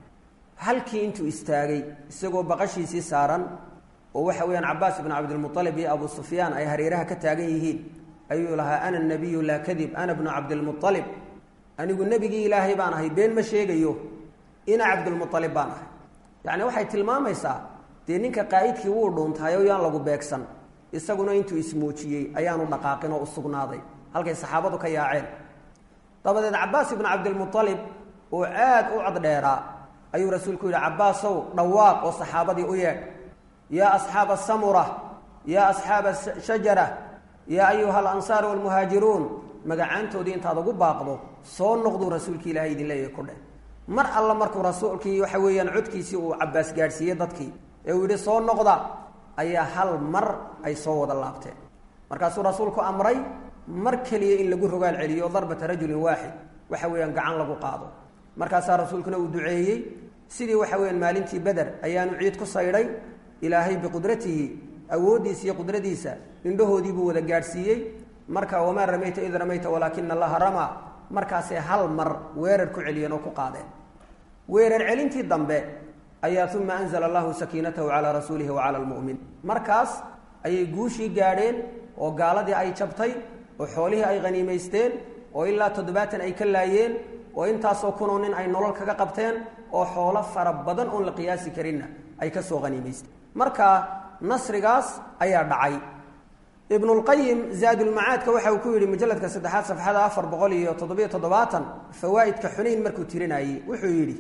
halkii intuu istaagay isagoo baqashiisii saaran oo waxa weeyaan cabaas ibnu cabdilmualib iyo abu sufyaan ay hareeraha ka taagan yihiin ayuu lahaa ana nabiyu laa kadib ana bnu cabdilmualib anigu nebigii ilaahay baan ahay been ma sheegayo ina cabdilmualib baan ahay yacni waxay tilmaamaysaa dee ninka qaa'idkii wuu dhuuntahay oo yaan lagu beegsan isaguna intuu ismuujiyey ayaanu dhaqaaqin oo u sugnaaday halkay saxaabadu ka yaaceen dabadeed cabaas ibnu cabdilmualib oo aad u caddheeraa ayuu rasuulku yidhi cabaasow dhawaaq oo saxaabadii u yeedh yaa asxaaba asamura yaa asxaaba shajara yaa ayuha alansaar walmuhaajiruun magacaantoodii intaad ugu baaqdo soo noqduu rasuulkii ilahay idin leeyahay ku dheh mar alla markuu rasuulkii waxa weeyaan codkiisii uu cabaas gaadhsiiyey dadkii ee uu yidhi soo noqda ayaa hal mar ay soo wada laabteen markaasuu rasuulku amray mar keliya in lagu rogaal celiyo darbata rajulin waaxid waxa weeyaan gacan lagu qaado markaasaa rasuulkuna uu duceeyey sidii waxa weyaan maalintii beder ayaanu ciid ku saydhay ilaahay biqudratihi awooddiisa iyo qudradiisa indhahoodii buu wada gaadhsiiyey marka wamaa ramayta id ramayta walaakina allaha ramaa markaasay hal mar weerar ku celiyeen oo ku qaadeen weerar celintii dambe ayaa uma anzla allahu sakiinatahu calaa rasuulihi wa cala lmu'min markaas ayay guushii gaadheen oo gaaladii ay jabtay oo xoolihii ay haniimaysteen oo ilaa toddobaatan ay ka laayeen oo intaasoo kunoo nin ay nolol kaga qabteen oo xoolo fara badan oon la qiyaasi karinna ay ka soo haniimaysteen marka nasrigaas ayaa dhacay ibnulqayim zaadulmacaadka waxa uu ku yidhi mujalladka saddexaad safxada afar boqol iyo toddobiyo toddobaatan fawaa'idka xunayn markuu tirinayey wuxuu yidhi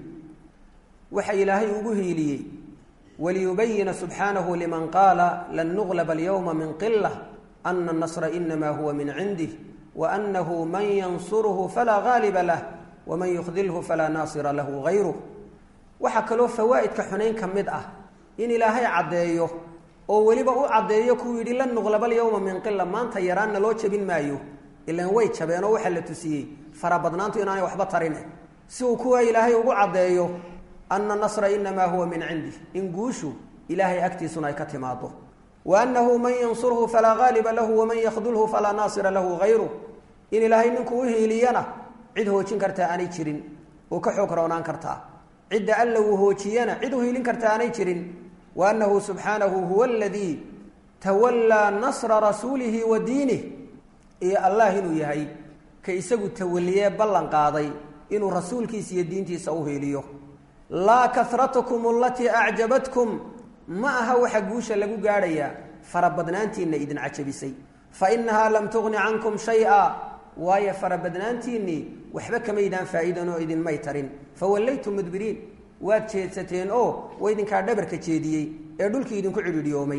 waxa ilaahay ugu hiiliyey waliyubayina subxaanahu liman qaala lan nuglaba alyowma min qila ana anasra inama huwa min cindih waanahu man yansurhu falaa gaaliba lah waman yukdilhu falaa naasira lahu gayruh waxaa kaloo fawaa'idka xunayn ka mid ah in ilaahay caddeeyo oo weliba u caddeeyo kuu yidhi lan nuqlaba alyowma min qila maanta yaraanna loo jabin maayo ilan way jabeenoo waxaa la tusiyey farabadnaantu inaanay waxba tarine si uu kuwaa ilaahay ugu caddeeyo ana nasra inamaa huwa min cindih in guushu ilaahay agtiisuna ay ka timaado wa annahu man yansurhu falaa gaaliba lahu waman yakdulhu falaa naasira lahu gayruh in ilaahay ninkuu u hiiliyana cid hoojin kartaa aanay jirin oo ka xoog roonaan kartaa cidda alla uu hoojiyana cid u hiilin karta aanay jirin wa annahu subxaanahu huwa aladii tawallaa nasra rasuulihi wa diinih iyo allah inuu yahay ka isagu tawaliyee ballan qaaday inuu rasuulkiisa iyo diintiisa u hiiliyo laa karatukum alatii acjabatkum ma aha waxa guusha lagu gaadhayaa farabadnaantiinna idin cajabisay fa inahaa lam tugni cankum shaya waayo farabadnaantiinnii waxba kamaydaan faa'iidan oo idinmay tarin fawallaytum mudbiriin waad jeedsateen oo wa idinkaa dhabarka jeediyey ee dhulkii idinku cidhidhyoomay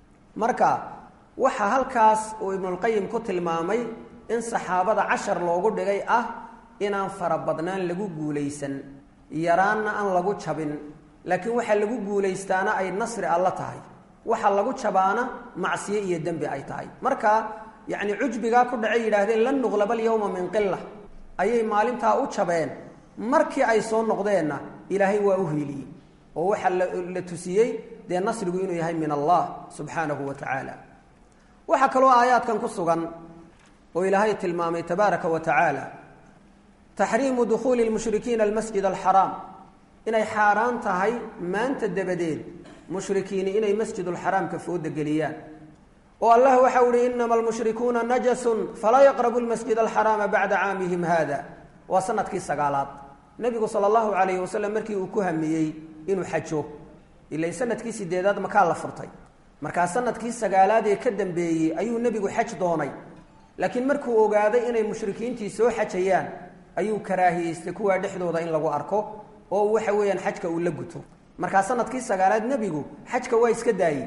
marka waxaa halkaas uu ibnulqayim ku tilmaamay in saxaabada cashar loogu dhigay ah inaan farabadnaan lagu guulaysan yaraanna aan lagu jabin laakiin waxaa lagu guulaystaana ay nasri alla tahay waxa lagu jabaana macsiye iyo dembi ay tahay marka yacni cujbigaa ku dhacay yidhaahdeen lan nuqlaba alyawma min qila ayay maalintaa u jabeen markii ay soo noqdeenna ilaahay waa u hiiliyey oo waxaa la tusiyey dee nasrigu inuu yahay min allah subxaanahu wa tacaala waxaa kaloo aayaadkan ku sugan oo ilaahay tilmaamay tabaaraka wa tacaala taxriimu dukhuuli lmushrikiina almasjid alxaraam inay xaaraan tahay maanta dabadeed mushrikiini inay masjidulxaraamka fooda geliyaan oo allah waxa uhi inama almushrikuuna najasun falaa yaqrabu lmasjid alxaraama bacda caamihim hada waa sanadkii sagaalaad nebigu sala allahu calayhi wasalam markii uu ku hamiyey inuu xajo ila sanadkii sideedaad makaa la furtay markaa sanadkii sagaalaad ee ka dambeeyey ayuu nebigu xaj doonay laakiin markuu ogaaday inay mushrikiintii soo xajayaan ayuu karaahiyeystay kuwaa dhexdooda in lagu arko oo waxa weeyaan xajka uu la guto markaa sanadkii sagaalaad nebigu xajka waa iska daayey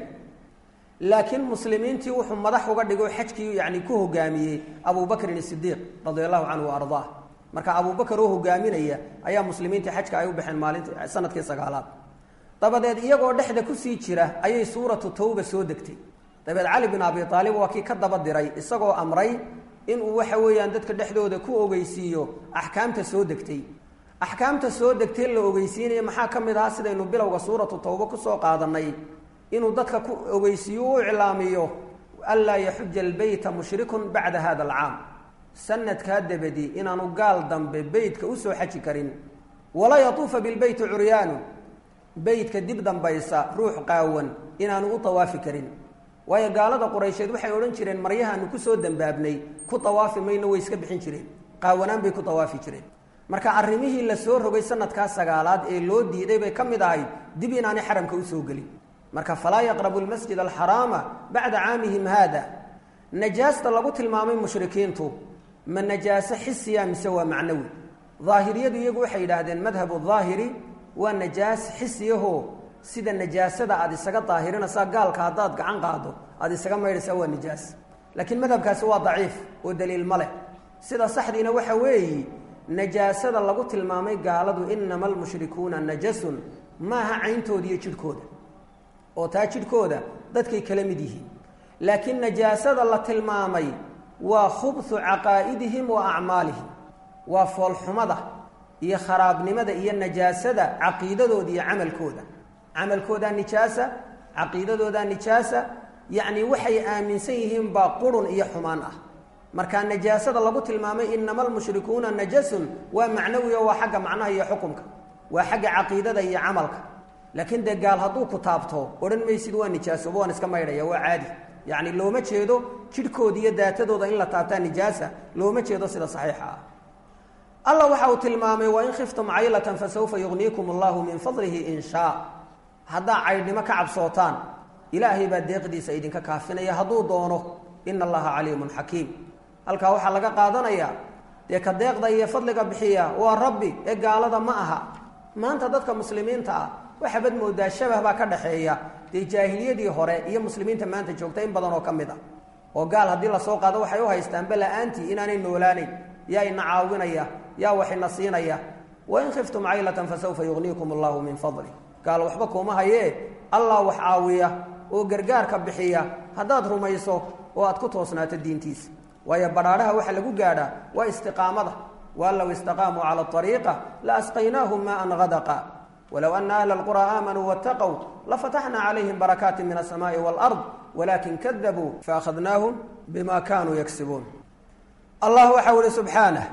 laakiin muslimiintii wuxuu madax uga dhigo xajkii yani ku hogaamiyey abubakrin isidiiq radia allahu canhu wa ardaa marka abubakar oo hogaaminaya ayaa muslimiintii xajka ay u baxeen maalinti sanadkii sagaalaad dabadeed iyagoo dhexda kusii jira ayay suuratu tawba soo degtay dabeed cali bin abi aalib waa kii ka daba diray isagoo amray inuu waxa weeyaan dadka dhexdooda ku ogeysiiyo axkaamta soo degtay axkaamta soo degtay la ogeysiinaya maxaa ka mid ahaa sidaynu bilowga suuratu tawba kusoo qaadanay inuu dadka ku ogeysiiyo u iclaamiyo anlaa yaxuja albeyta mushrikun bacda hada alcaam sanadkaa dabadi inaanu gaal dambe beytka usoo xaji karin walaa yatuufa bilbeyti curyaanu beytka dib dambaysa ruux qaawan inaanu u tawaafi karin waayo gaalada quraysheed waxay odhan jireen maryahaanu kusoo dambaabnay ku tawaafi mayno way iska bixin jireen qaawanaan bay ku tawaafi jireen marka arrimihii la soo rogay sanadkaa sagaalaad ee loo diiday bay ka mid ahayd dib inaanay xaramka usoo gelin marka falaa yaqrabu lmasjid alxaraama bacda caamihim haada najaasta lagu tilmaamay mushrikiintu ma najaaso xisiya mise waa macnawi daahiriyadu iyagu waxay yidhaahdeen madhabu daahiri waa najaas xisiyaho sida najaasada aada isaga daahirinaysaa gaalka haddaad gacan qaado aada isaga maydhaysaa waa najaas laakiin madhabkaasi waa daciif oo daliil ma leh sida saxdiina waxa weeyi najaasada lagu tilmaamay gaaladu inama almushrikuuna najasun maaha cayntooda iyo jidhkooda oo taa jidhkooda dadkay kala mid yihiin laakiin najaasada la tilmaamay waa khubhu caqaa'idihim wa acmaalihim waa foolxumada iyo kharaabnimada iyo najaasada caqiidadooda iyo camalkooda camalkoodaa nijaasa caqiidadoodaa nijaasa yacni waxay aaminsan yihiin baa qurun iyo xumaan ah marka najaasada lagu tilmaamay inama almushrikuuna najasun waa macnawi oo waa xagga macnaha iyo xukumka waa xagga caqiidada iyo camalka laakiin dee gaal hadduu ku taabto odhan maysid waa nijaasoba waan iska maydhaya waa caadi yacni looma jeedo jidhkooda iyo daatadooda in la taabtaa nijaasa looma jeedo sida saxiixa ah alla waxa uu tilmaamay wain khiftum caylatan fasawfa yugniikum allahu min fadlihi in shaa haddaa caydhnimo ka cabsootaan ilaahay baa deeqdiisa idinka kaafinaya hadduu doono ina allaha caliimun xakiim halkaa waxaa laga qaadanayaa dee ka deeqda iyo fadliga bixiya waa rabbi ee gaalada ma aha maanta dadka muslimiinta ah waxaabad moodaa shabah baa ka dhaxeeya dee jaahiliyadii hore iyo muslimiinta maanta joogta in badan oo ka mid a oo gaal haddii lasoo qaado waxay u haystaan bala-aantii inaanay noolaanayn yaa ina caawinaya yaa wax ina siinaya wain khiftum caylatan fasawfa yugniikum allahu min fadli gaal waxba kuuma hayee allah wax caawiya oo gargaarka bixiya haddaad rumayso oo aad ku toosnaato diintiisa waayo badhaadhaha waxa lagu gaadhaa waa istiqaamada waan low istaqaamuu cala ariiqa la asqaynaahum maan hadaqa walow ana ahla alqura aamanuu waataqow lafataxnaa calayhim barakaati min asamaai waalard walakin kadabuu faakhadnaahum bima kanuu yagsibuun allah waxau ihi subxaanah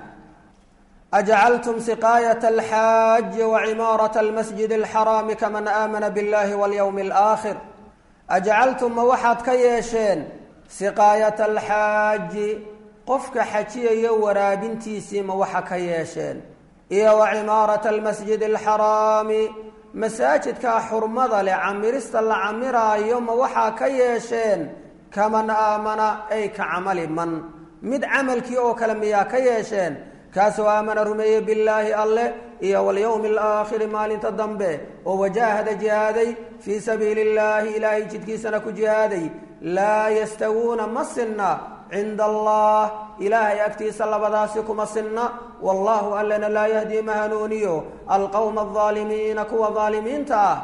ajcaltum siqaayat alxaaji wacimaarat almasjid alxaraami kaman aamana biاllahi walyowmi alaakhir ajcaltum ma waxaad ka yeesheen siqaayata alxaaji qofka xajiyaya waraabintiisii ma waxa ka yeesheen iyo wa cimaarata almasjid alxaraami masaajidkaa xurmada leh camirista la camiraayo ma waxaa ka yeesheen kaman aamana ay ka camali man mid camalkii oo kale miyaa ka yeesheen kaasoo aamana rumeeye billaahi alleh iyo walyowmi alaakhiri maalinta dambe oo wajaahada jihaaday fii sabiili illaahi ilaahay jidkiisana ku jihaaday laa yastawuuna ma sinna cinda allah ilaahay agtiisa labadaasi kuma sinna wallahu allana laa yahdii ma hanuuniyo alqowma aldaalimiina kuwa daalimiinta ah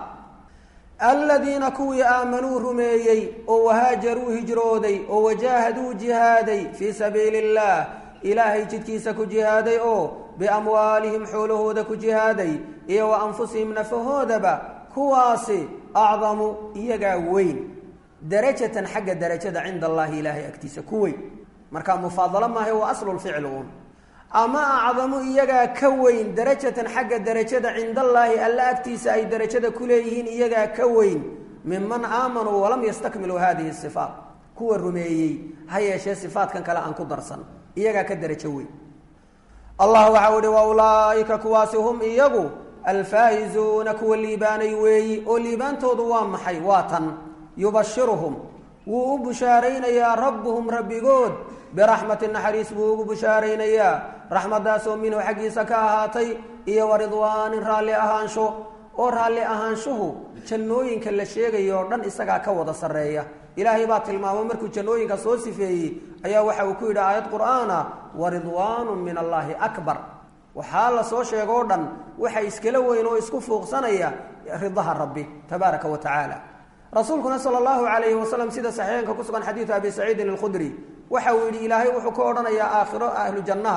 aladiina kuwii aamanuu rumeeyey oo wahaajaruu hijrooday oo wajaahaduu jihaaday fii sabiili illah ilaahay jidkiisa ku jihaaday oo biamwaalihim xoolahooda ku jihaaday iyo wa anfusihim nafahoodaba kuwaasi acdamu iyagaa weyn darajatan xagga darajada cinda allahi ilaahay agtiisa ku weyn marka mufaadalo maaha waa aslulficl uun ama acdamu iyagaa ka weyn darajatan xagga darajada cindallaahi alla agtiisa ay darajada ku leeyihiin iyagaa ka weyn minman aamanuu walam yastakmiluu hadihi sifaat kuwa rumeeyey ha yeeshee sifaatkan kale aan ku darsan iyagaa ka darajo weyn allah waxau ihi wa ulaaika kuwaasi hum iyagu alfaa'izuuna kuwa liibaanay weeyi oo liibaantoodu waa maxay waa tan yubashiruhum wuu u bushaaraynayaa rabbuhum rabbigood biraxmatin naxariis buu ugu bushaaraynayaa raxmadaasoo minhu xaggiisa ka ahaatay iyo wa ridwaanin raalli ahaansho oo raalli ahaanshuhu jannooyinka la sheegayo oo dhan isagaa ka wada sarreeya ilaahay baa tilmaamo markuu jannooyinka soo sifeeyey ayaa waxa uu ku yidhi aayad qur'aana wa ridwaanu min allaahi akbar waxaa la soo sheego o dhan waxa iskala weyn oo isku fuuqsanaya ridaha rabbi tabaaraka wa tacaala rasuulkuna sala allahu calayhi wasalam sida saxiixeenka ku sugan xadiidu abi saciidin alkhudri waxa uu yidhi ilaahay wuxuu ka odhanayaa aakhiro ahlu jannaha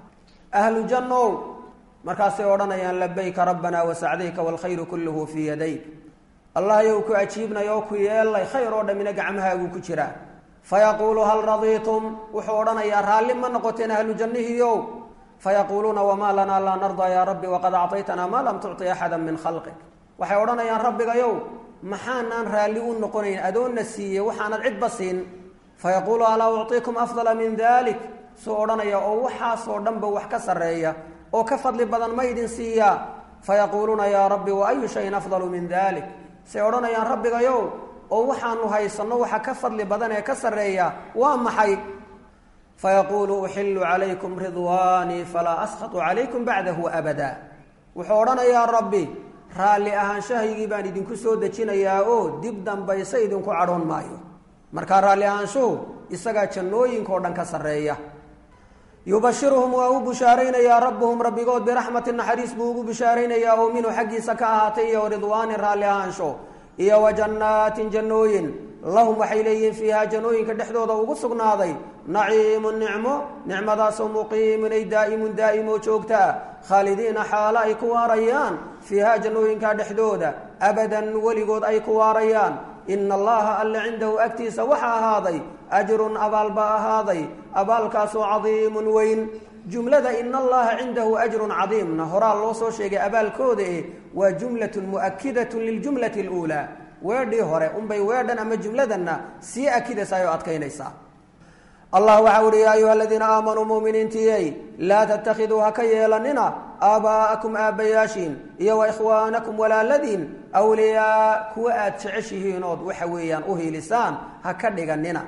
ahlu jannow markaasay odhanayaan labayka rabbanaa wasacdayka waalkhayru kulluhu fii yadayk allah yow ku ajiibnay oo ku yeelay khayr oo dhammina gacmahaaguu ku jiraa fayaquulu hal radiitum wuxuu odhanayaa raalli ma noqoteen ahlu jannihiiow fayaquuluuna wamaa lanaa laa nardaa yaa rabbi waqad actaytanaa maa lam tucti axada min khalqik waxay odhanayaan rabbigayow maxaanaan raalli u noqonayn adoonna siiyey waxaanad cidba siin fayaquulu alaa ucطiikum afdala min dalik suu odhanaya oo waxaasoo dhanba wax ka sarreeya oo ka fadli badan ma idin siiyaa fayaquuluuna yaa rabbi wa ayu shayin afdalu min dalik say odhanayaan rabbigayow oo waxaanu haysanno waxa ka fadli badan ee ka sarreeya waa maxay fayaquulu uxilu calaykum ridwaanii falaa askhatu calaykum bacdahu abada wuxuu odhanayaa rabbi raalli ahaanshahaygii baan idinku soo dejinayaa oo dib dambayse idinku cadhoon maayo markaa raalli ahaanshuhu isagaa jannooyinkao dhan ka sarreeya yubashiruhum waa u bushaaraynayaa rabbuhum rabbigood biraxmatin naxariis buu ugu bushaaraynayaa oo minhu xaggiisa ka ahaatay iyo ridwaanin raalli ahaansho iyo wa jannaatin jannooyin lahum waxay leeyihiin fiihaa jannooyinka dhexdooda ugu sugnaaday naciimun nicmo nicmadaasoo muqiimun ay daa'imun daa'imo joogtaa khaalidiina xaalo ay ku waarayaan fiihaa jannooyinka dhexdooda abadan weligood ay ku waarayaan ina allaha alle cindahu agtiisa waxa ahaaday ajrun abaal baa ahaaday abaalkaasoo cadiimun weyn jumlada ina allaha cindahu ajrun cadiimna horaa loo soo sheegay abaalkooda eh waa jumlatun mu'akidatun liljumlati اluulaa weedhii hore unbay weedhan ama jumladanna sii akidaysaa oo adkaynaysaa allah waxau uhi yaa ayuha aladiina aamanuu muminiintiyey laa tattakhiduu ha ka yeelanina aabaa'akum aabbayaashiin iyo wa ikhwaanakum walaaladiin awliyaa kuwa aad jeceshihiinood waxa weeyaan u hiilisaan ha ka dhiganina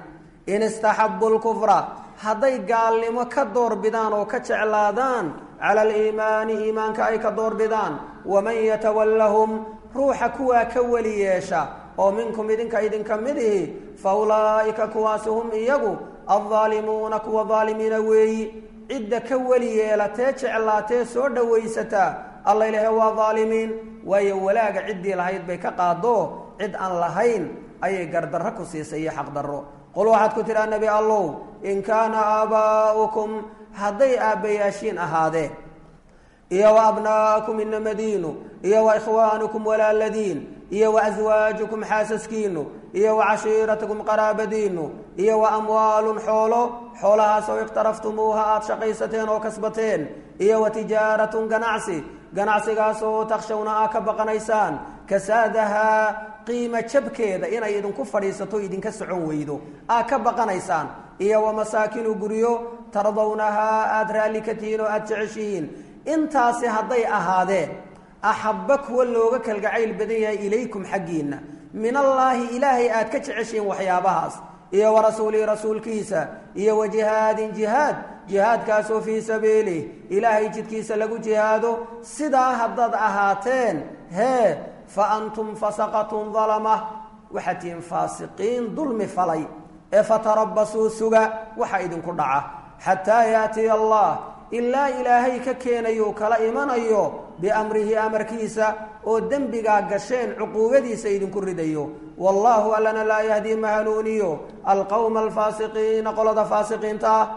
in istaxabu lkufra hadday gaalnimo ka doorbidaan oo ka jeclaadaan cala aliimaani iimaanka ay ka doorbidaan waman yatawallahum ruuxa kuwaa ka weli yeesha oo minkum idinka idinka mid ihi fa ulaa'ika kuwaasi hum iyagu addaalimuuna kuwa daalimiina weeyi cidda ka weli yeelatee jeclaatee soo dhowaysataa alla ilahe waa daalimiin waayo walaaga ciddii lahayd bay ka qaado cid aan lahayn ayay gardarro ku siisay iyo xaqdarro qul waxaad ku tidhaa nebi allow in kaana aabaa'ukum hadday aabbayaashiin ahaadeen iyo wa abnaa'akum inamadiinu iyo wa ikhwaanukum walaaladiin iyo wa aswaajukum xaasaskiinu iyo wa cashiiratukum qaraabadiinu iyo wa amwaalun xoolo xoolahaasoo iqhtaraftumuuha aada shaqaysateen oo kasbateen iyo wa tijaaratun ganacsi ganacsigaasoo takshawna aa ka baqanaysaan kasaadahaa qiimo jabkeeda inay idinku fadhiisato idinka socon weydo aa ka baqanaysaan iyo wa masaakinu guryo tardawnahaa aada raalli ka tihiin oo aada jeceshihiin intaasi hadday ahaadeen axabba kuwa looga kalgacayl badan yahay ilaykum xaggiinna min allaahi ilaahay aad ka jeceshihiin waxyaabahaas iyo wa rasuulihi rasuulkiisa iyo wa jihaadin jihaad jihaadkaasoo fii sabiilih ilaahay jidkiisa lagu jihaado sidaa haddaad ahaateen hee fa antum fasaqatun dalama waxaad tihiin faasiqiin dulmi falay ee fatarabasuu suga waxa idinku dhaca xataa yaatiya allah ilaa ilaahay ka keenayo kala imanayo biamrihi amarkiisa oo dembigaa gasheen cuquubadiisa idinku ridayo wallaahu allana laa yahdii ma hanuuniyo alqowma alfaasiqiina qolada faasiqiinta ah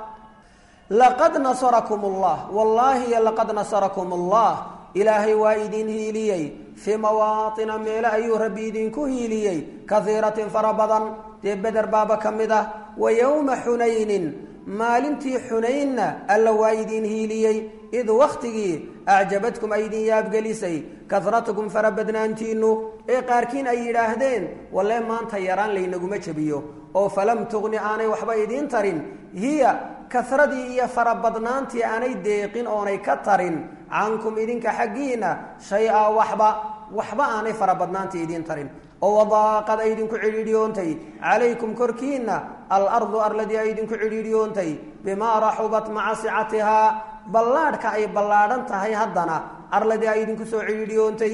laqad nasarakum allah wallaahi laqad nasarakum allah ilaahay waa idin hiiliyey fii mawaatina meele ayuu rabbi idinku hiiliyey kaiiratin fara badan dee beder baaba ka mid ah wa yowma xunaynin maalintii xunaynna alla waa idin hiiliyey id wakhtigii acjabadkum ay idin yaabgelisay kahratukum farabadnaantiinnu ee qaarkiin ay yidhaahdeen wallee maanta yaraan laynaguma jebiyo oo falam tuqni aanay waxba idiin tarin hiya kahradii iyo farabadnaantii aanay deeqin oonay ka tarin cankum idinka xaggiina shay-a waxba waxba aanay farabadnaantii idiin tarin oo wadaaqad ay idinku cidhiidhiyoontay calaykum korkiinna alardu arladii ay idinku cidhiidhiyoontay bimaa raxubat maca sicatihaa ballaadhka ay ballaadhan tahay haddana arladii ay idinku soo cidhiidhiyoontay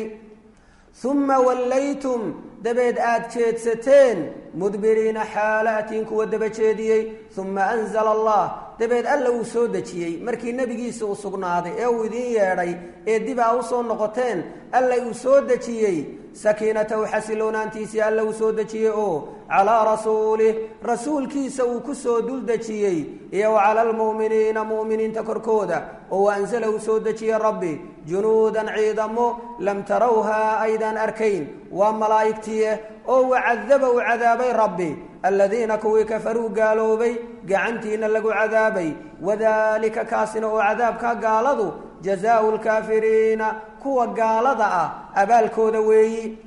uma wallaytum dabeed aada jeedsateen mudbiriina xaalaatiin kuwa daba jeediyey uma anzala allah dabeed alla uu soo dejiyey markii nebigiisa uu sugnaaday ee uu idiin yeedhay ee dib aa usoo noqoteen alla uu soo dejiyey sakiinatahu xasiloonaantiisii alla uu soo dejiyey oo calaa rasuulih rasuulkiisa uu ku soo dul dejiyey iyo wa cala almu'miniina mu'miniinta korkooda oo waanzala uu soo dejiyey rabbi junuudan ciidamo lam tarawhaa aydaan arkayn waa malaa'igtiie oo wacadaba uu cadaabay rabbi aladiina kuwii kafaruu gaaloobay gacantiina lagu cadaabay wadaalika kaasina oo cadaabka gaaladu jazaau lkaafiriina kuwa gaalada ah abaalkooda weeyi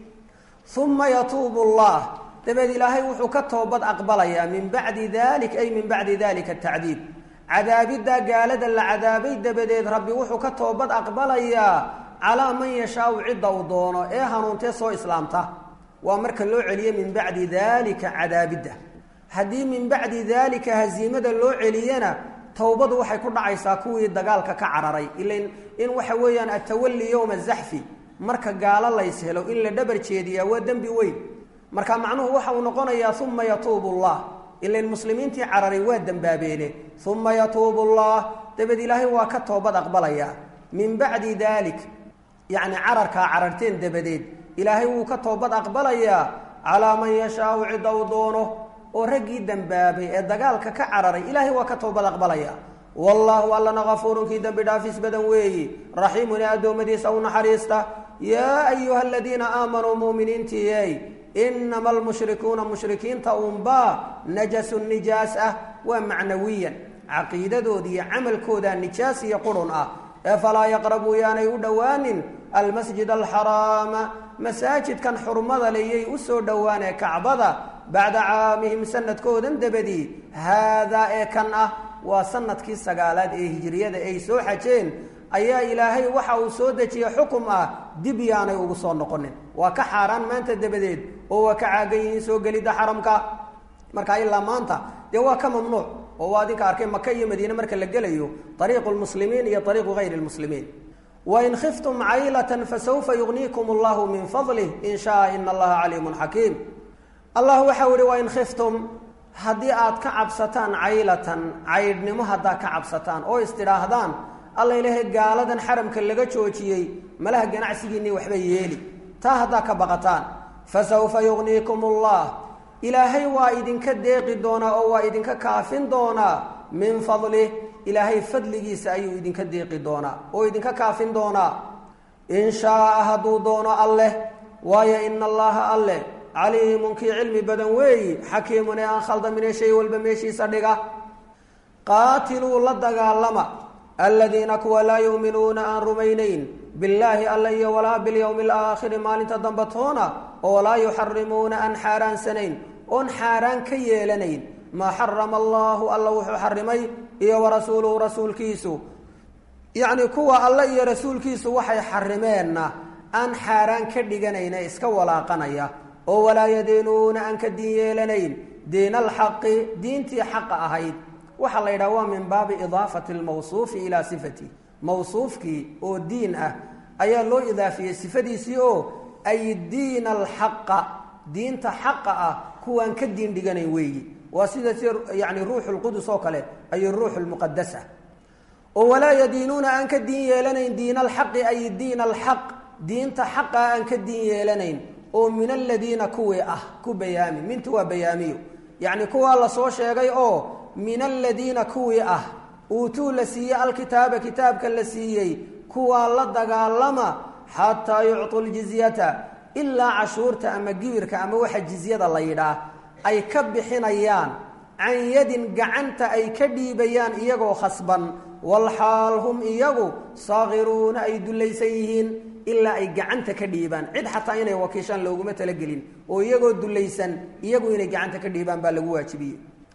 uma yatuubu allah dabeed ilaahay wuxuu ka toobad aqbalayaa min bacdi dalik ay min bacdi dalika atacdiib cadaabiddaa gaalada la cadaabay dabadeed rabbi wuxuu ka toobad aqbalayaa calaa man yashaau cidda uu doono ee hanuuntee soo islaamta waa marka loo celiye min bacdi dalika cadaabidda haddii min bacdi dalika haziimada loo celiyana towbadu waxay ku dhacaysaa kuwii dagaalka ka cararay ilan in waxa weeyaan atawali yowma zaxfi marka gaalo lays helo in la dhabar jeediyaa waa dembi weyn marka macnuhu waxa uu noqonayaa uma yatuubu llah ilan muslimiintii cararay waa dembaabeene uma yatuubu llah dabeed ilaahay waa ka toobad aqbalayaa min bacdi dalik yacni cararkaa cararteen dabadeed ilaahay wuu ka toobad aqbalayaa calaa man yashaau cidda uu doono oo raggii dembaabay ee dagaalka ka cararay ilaahay waa ka toobad aqbalaya wallaahu allana kafuurunkii dembi dhaafis badan weeyi raxiimun ee addoommadiisa u naxariista yaa ayuha aladiina aamanuu muuminiintiiyey inama almushrikuuna mushrikiinta unbaa najasun nijaas ah waa macnawiyan caqiidadooda iyo camalkooda nijaas iyo qurun ah ee falaa yaqrabuu yaanay u dhowaanin almasjid alxaraama masaajidkan xurmada leyay u soo dhowaanee kacbada bacda caamihim sanadkoodan dabadii haadaa ee kan ah waa sanadkii sagaalaad ee hijiriyada ay soo xajeen ayaa ilaahay waxa uu soo dejiyey xukum ah dib yaanay ugu soo noqonin waa ka xaaraan maanta dabadeed oo waa ka caagan yihiin soo gelidda xaramka marka ilaa maanta dee waa ka mamnuuc oo waa adinka arkay maka iyo madiine marka la gelayo ariiqu lmuslimiin iyo ariiqu gayri lmuslimiin wain khiftum caylatan fasawfa yugniikum allahu min fadlih in shaa ina allaha caliimun xakiim allah waxau ihi wain khiftum haddii aad ka cabsataan caylatan caydhnimo haddaad ka cabsataan oo istidhaahdaan alla ilaahay gaaladan xaramka laga joojiyey malaha ganacsigiinii waxba yeeli taa haddaad ka baqataan fasawfa yugniikum allah ilaahay waa idinka deeqi doonaa oo waa idinka kaafin doonaa min fadlih ilaahay fadligiisa ayuu idinka deeqi doonaa oo idinka kaafin doonaa in shaaa hadduu doono alleh waayo ina allaha alleh caliimun kii cilmi badan weeyi xakiimun ee aan khaldamine shay walba meeshiisa dhiga qaatiluu la dagaalama aladiina kuwa laa yuuminuuna aan rumaynayn billaahi alla iyo walaa bilyowmi alaakhiri maalinta dambe toona oo walaa yuxarimuuna aan xaaraansanayn oon xaaraan ka yeelanayn maa xarama allahu alla wuxuu xarimay iyo warasuuluhu rasuulkiisu yacni kuwa alla iyo rasuulkiisu waxay xarimeenna aan xaaraan ka dhiganayna iska walaaqanaya oo walaa yadiinuuna aan ka diin yeelanayn diin alxaqi diintii xaqa ahayd waxaa la yidhaha waa min baabi idaafati lmawsuufi ilaa sifati mawsuufkii oo diin ah ayaa loo idaafiyey sifadiisii oo ay diin alxaqa diinta xaqa ah kuwaan ka diin dhiganayn weeyi waa sida si yani ruuxu lqudus oo kale ay ruuxu lmuqadas ah oo walaa yadiinuuna aan ka diin yeelanayn diin alxaqi ay diin alxaq diinta xaqa aan ka diin yeelanayn oo min aladiina kuwii ah ku bayaami mintu waa bayaamiyo yacni kuwaa lasoo sheegay oo min aladiina kuwii ah uutuu la siiyey alkitaaba kitaabka la siiyey kuwaa la dagaalama xataa yucطu ljizyata ilaa cashuurta ama gibirka ama waxa jizyada la yidhaah ay ka bixinayaan can yadin gacanta ay ka dhiibayaan iyagoo khasban walxaal hum iyagu saakiruuna ay dullaysan yihiin ilaa ay gacanta ka dhiibaan cid xataa inay wakiishaan looguma talagelin oo iyagoo dullaysan iyagu inay gacanta ka dhiibaan baa lagu waajibiyey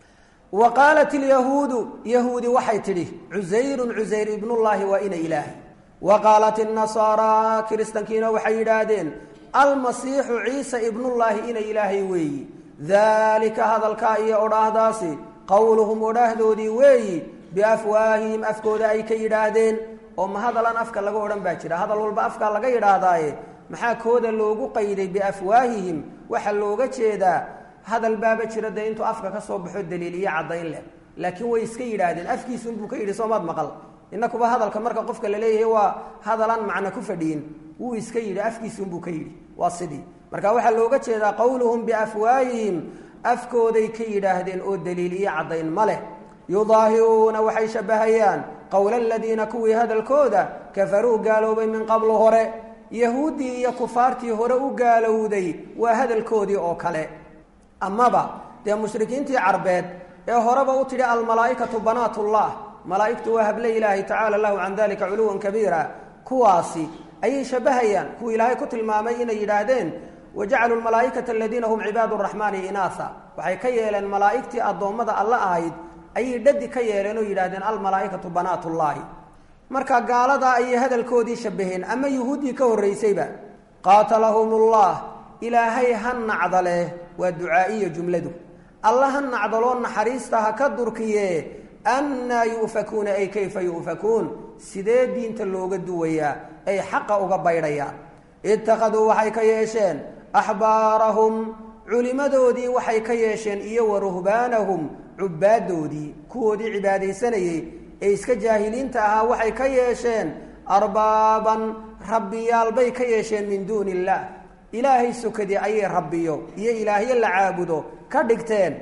wa qaalat ilyahuudu yahuudi waxay tidhi cusayrun cusayr ibnullaahi waa ina ilaahay wa qaalat innasaara kiristankiina waxay yidhaahdeen almasiixu ciisa ibnullaahi ina ilaahay weeyi daalika hadalkaa iyo odhaahdaasi qowluhum odhaahdoodii weeyi biafwaahihim afkooda ay ka yidhaahdeen oo ma hadalan afka laga odhan baa jira hadal walba afkaa laga yidhaahdaaye maxaa kooda loogu qayday biafwaahihim waxaa looga jeedaa hadal baaba jira dee intuu afka ka soo baxo daliil iyo caddayn leh laakiin way iska yidhaahdeen afkiisunbuu ka yidhi soomaad maqal inakuba hadalka marka qofka la leeyahay waa hadalaan macno ku fadhiyin wuu iska yidhi afkiisunbuu ka yidhi waa sidii marka waxaa looga jeedaa qowluhum biafwaahihim afkooday ka yidhaahdeen oo daliil iyo caddayn ma leh yudaahiruuna waxay shabbahayaan qowla aladiina kuwii hadalkooda kafaruu gaaloobay min qablu hore yahuuddii iyo kufaartii hore u gaalowday waa hadalkoodii oo kale amaba dee mushrikiintii carbeed ee horeba u tidhi almalaa'ikatu banaatullah malaa'igtu waa hable ilaahi tacaala lahu can dalika culuwan kabiira kuwaasi ayay shabbahayaan kuwa ilaahay ku tilmaamay inay yidhaahdeen wajacaluu lmalaa'ikata aladiina hum cibaadu raxmaani inaasa waxay ka yeeleen malaa'igtii addoommada alla ahayd ayay dhadi ka yeeleen oo yidhahdeen almalaa'ikatu banaatullaahi marka gaaladaa ayay hadalkoodii shabbaheen ama yuhuuddii ka horraysayba qaatalahumullah ilaahay ha nacdaleh waa ducaa'iya jumladu alla ha nacdaloo naxariista ha ka durkiye annaa yu'fakuuna ay kayfa yu'fakuun sidee diinta looga duwayaa ay xaqa uga baydhayaan ittakhaduu waxay ka yeesheen axbaarahum culimadoodii waxay ka yeesheen iyo wa ruhbaanahum cubbaaddoodii kuwoodii cibaadaysanayey ee iska jaahiliinta ahaa waxay ka yeesheen arbaaban rabbiyaal bay ka yeesheen min duuni illaah ilaahay sokadii ayay rabbiyo iyo ilaahyo la caabudo ka dhigteen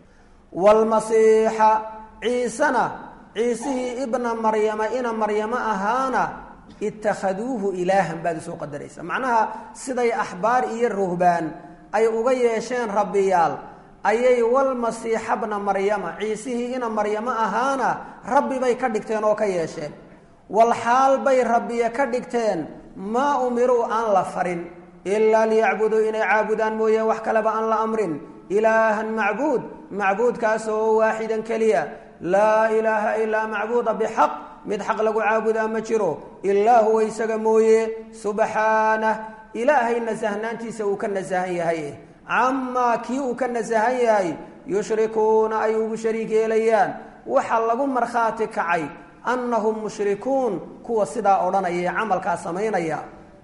waalmasiixa ciisena ciisihii ibna maryama ina maryamo ahaana ittakhaduuhu ilaahan baad usoo qadaraysa macnaha siday axbaar iyo ruhbaan ay uga yeesheen rabbiyaal ayay walmasiixa bna maryama ciisihii ina maryamo ahaana rabbi bay ka dhigteen oo ka yeesheen walxaal bay rabbiya ka dhigteen maa umiruu aan la farin ilaa liyacbuduu inay caabudaan mooye wax kaleba aan la amrin ilaahan macbuud macbuudkaas oo waaxidan keliya laa ilaaha ilaa macbuuda bixaq mid xaq lagu caabudaa ma jiro ilaa huwa isaga mooye subxaanah ilaahay nasahnaantiisa uu ka nasahan yahay camaa kii uu ka nasahan yahay yushrikuuna ay ugu shariik yeelayaan waxa lagu markhaati kacay annahum mushrikuun kuwa sidaa odhanaya ee camalkaa samaynaya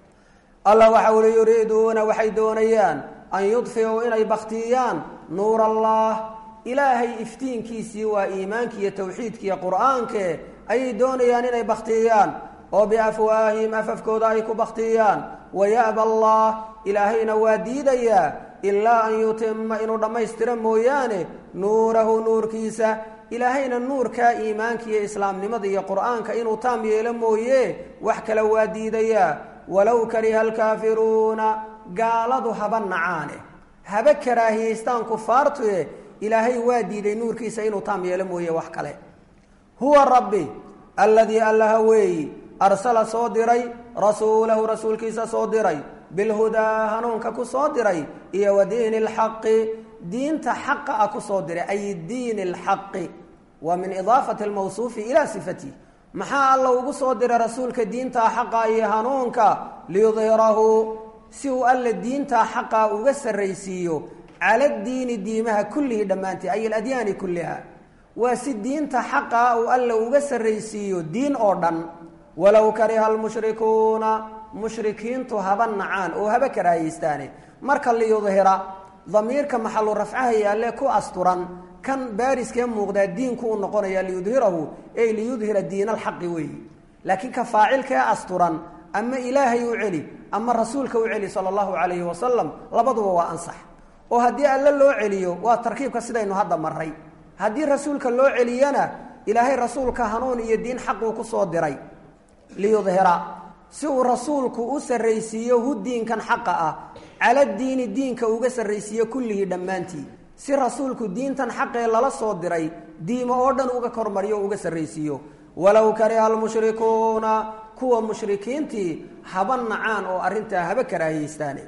allah waxa uli yuriiduuna waxay doonayaan an yudfiuu inay baktiyaan nuur allah ilaahay iftiinkiisii waa iimaanki iyo tawxiidkiiyo qur-aanke ayay doonayaan inay baktiyaan oo biafwaahihim afafkooda ay ku baktiyaan waya'ba allah ilaahayna waa diidayaa ilaa an yutima inuu dhammaystiro mooyaane nuurahu nuurkiisa ilaahayna nuurkaa iimaanka iyo islaamnimada iyo qur-aanka inuu taam yeelo mooye wax kale waa diidayaa walow kariha alkaafiruuna gaaladu haba nacaane haba karaahiyaystaan kufaartue ilaahay waa diiday nuurkiisa inuu taam yeelo mooye wax kale huwa rabbi alladii allaha weeyi arsala soo diray rasuulahu rasuulkiisa soo diray bilhudaa hanuunka ku soo diray iyo wa diini alxaqi diinta xaqa ah ku soo diray ay diini alxaqi waa min idaafati almawsuufi ilaa sifatihi maxaa alla ugu soo diray rasuulka diintaa xaqa iyo hanuunka liyudhirahu si uu alla diintaa xaqa uga sarraysiiyo cala diini diimaha kullihi dhammaantii ay aladyaani kulliha waa si diinta xaqa uu alla uga sarraysiiyo diin oo dhan walow kariha almushrikuuna mushrikiintu haba nacaan oo haba karaahaystaane marka liyudhira damiirka maxalu rafcaha yaalle ku asturan kan baariskee muuqdaa diinku u noqonaya liyudhirahu ey liyudhira diin alxaqi weeyi laakiin ka faacilkee asturan ama ilaahay u celi ama rasuulka u celi sala allahu calayhi wasalam labaduba waa ansax oo haddii alle loo celiyo waa tarkiibka sidaynu hadda maray haddii rasuulka loo celiyana ilaahay rasuulka hanuun iyo diin xaquu ku soo diray liyudhira si uu rasuulku u sarraysiiyo hu diinkan xaqa ah cala diini diinka uga sarraysiiyo kullihii dhammaantii si rasuulku diintan xaqee lala soo diray diimo oo dhan uga kormariyo o uga sarraysiiyo walow kariha almushrikuuna kuwa mushrikiintii haba nacaan oo arrintaa haba karaahiyeystaane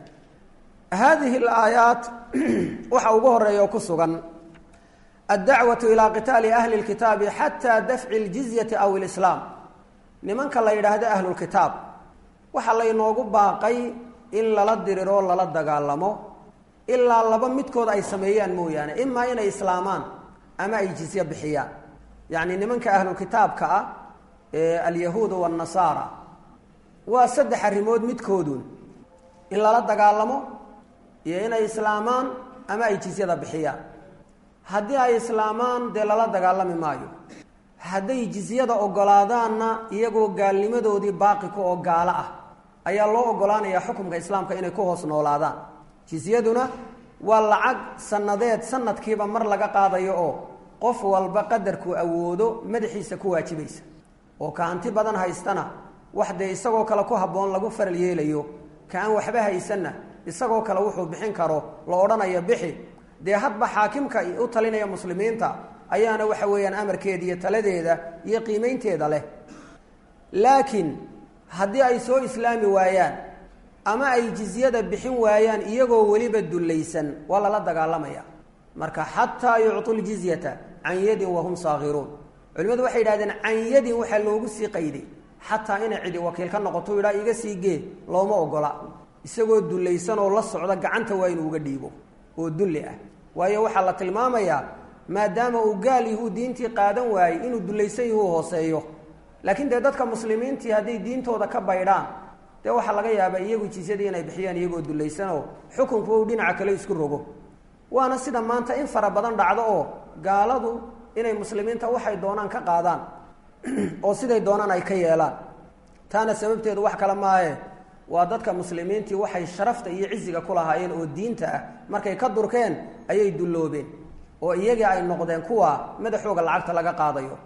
haadihi alaayaat waxa ugu horeeya oo ku sugan addacwatu ilaa qitaali ahli lkitaabi xataa dafci ljizyati aw ilislaam nimanka la yidhaahdo ahlulkitaab waxaa laynoogu baaqay in lala diriroo lala dagaalamo ilaa laba midkood ay sameeyaan mooyaane imaa inay islaamaan ama ay jizye bixiyaan yacni nimanka ahlulkitaabka ah ee alyahuudu waannasaara waa saddex arrimood midkoodun in lala dagaalamo iyo inay islaamaan ama ay jizyada bixiyaan haddii ay islaamaan dee lala dagaalami maayo hadday jizyada ogolaadaanna iyagoo gaalnimadoodii baaqi ku oo gaalo ah ayaa loo ogolaanayaa xukumka islaamka inay ku hoos noolaadaan jizyaduna waa lacag sanadeed sanadkiiba mar laga qaadayo oo qof walba qadarkuu awoodo madaxiisa ku waajibaysa oo ka hanti badan haystana wax dee isagoo kale ku habboon lagu faral yeelayo ka aan waxba haysanna isagoo kale wuxuu bixin karo la odhanayo bixi dee hadba xaakimka u talinaya muslimiinta ayaana waxa weeyaan amarkeeda iyo taladeeda iyo qiimeynteeda leh laakiin haddii ay soo islaami waayaan ama ay jizyada bixin waayaan iyagoo weliba dullaysan waa lala dagaalamaya marka xataa yucطu ljizyata can yadin wahum saakiruun culimadu waxay yidhahdeen can yadin waxaa loogu sii qayday xataa inay cidi wakiil ka noqoto idhaa iga sii gee looma ogola isagoo dullaysan oo la socda gacanta waa inuu uga dhiibo oo dulli ah waayo waxaa la tilmaamayaa maadaama uu gaal yahuu diintii qaadan waayey inuu dullaysan yahuu hooseeyo laakiin dee dadka muslimiintii hadday diintooda ka baydhaan dee waxaa laga yaabaa iyagu jisyadii inay bixiyaan iyagoo dullaysanoo xukunku u dhinaca kale isku rogo waana sida maanta in fara badan dhacdo oo gaaladu inay muslimiinta waxay doonaan ka qaadaan oo siday doonaan ay ka yeelaan taana sababteedu wax kale maahe waa dadka muslimiintii waxay sharafta iyo ciziga ku lahaayeen oo diinta ah markay ka durkeen ayay dulloobeen oo iyagii ay noqdeen kuwa madaxooga lacagta laga qaadayo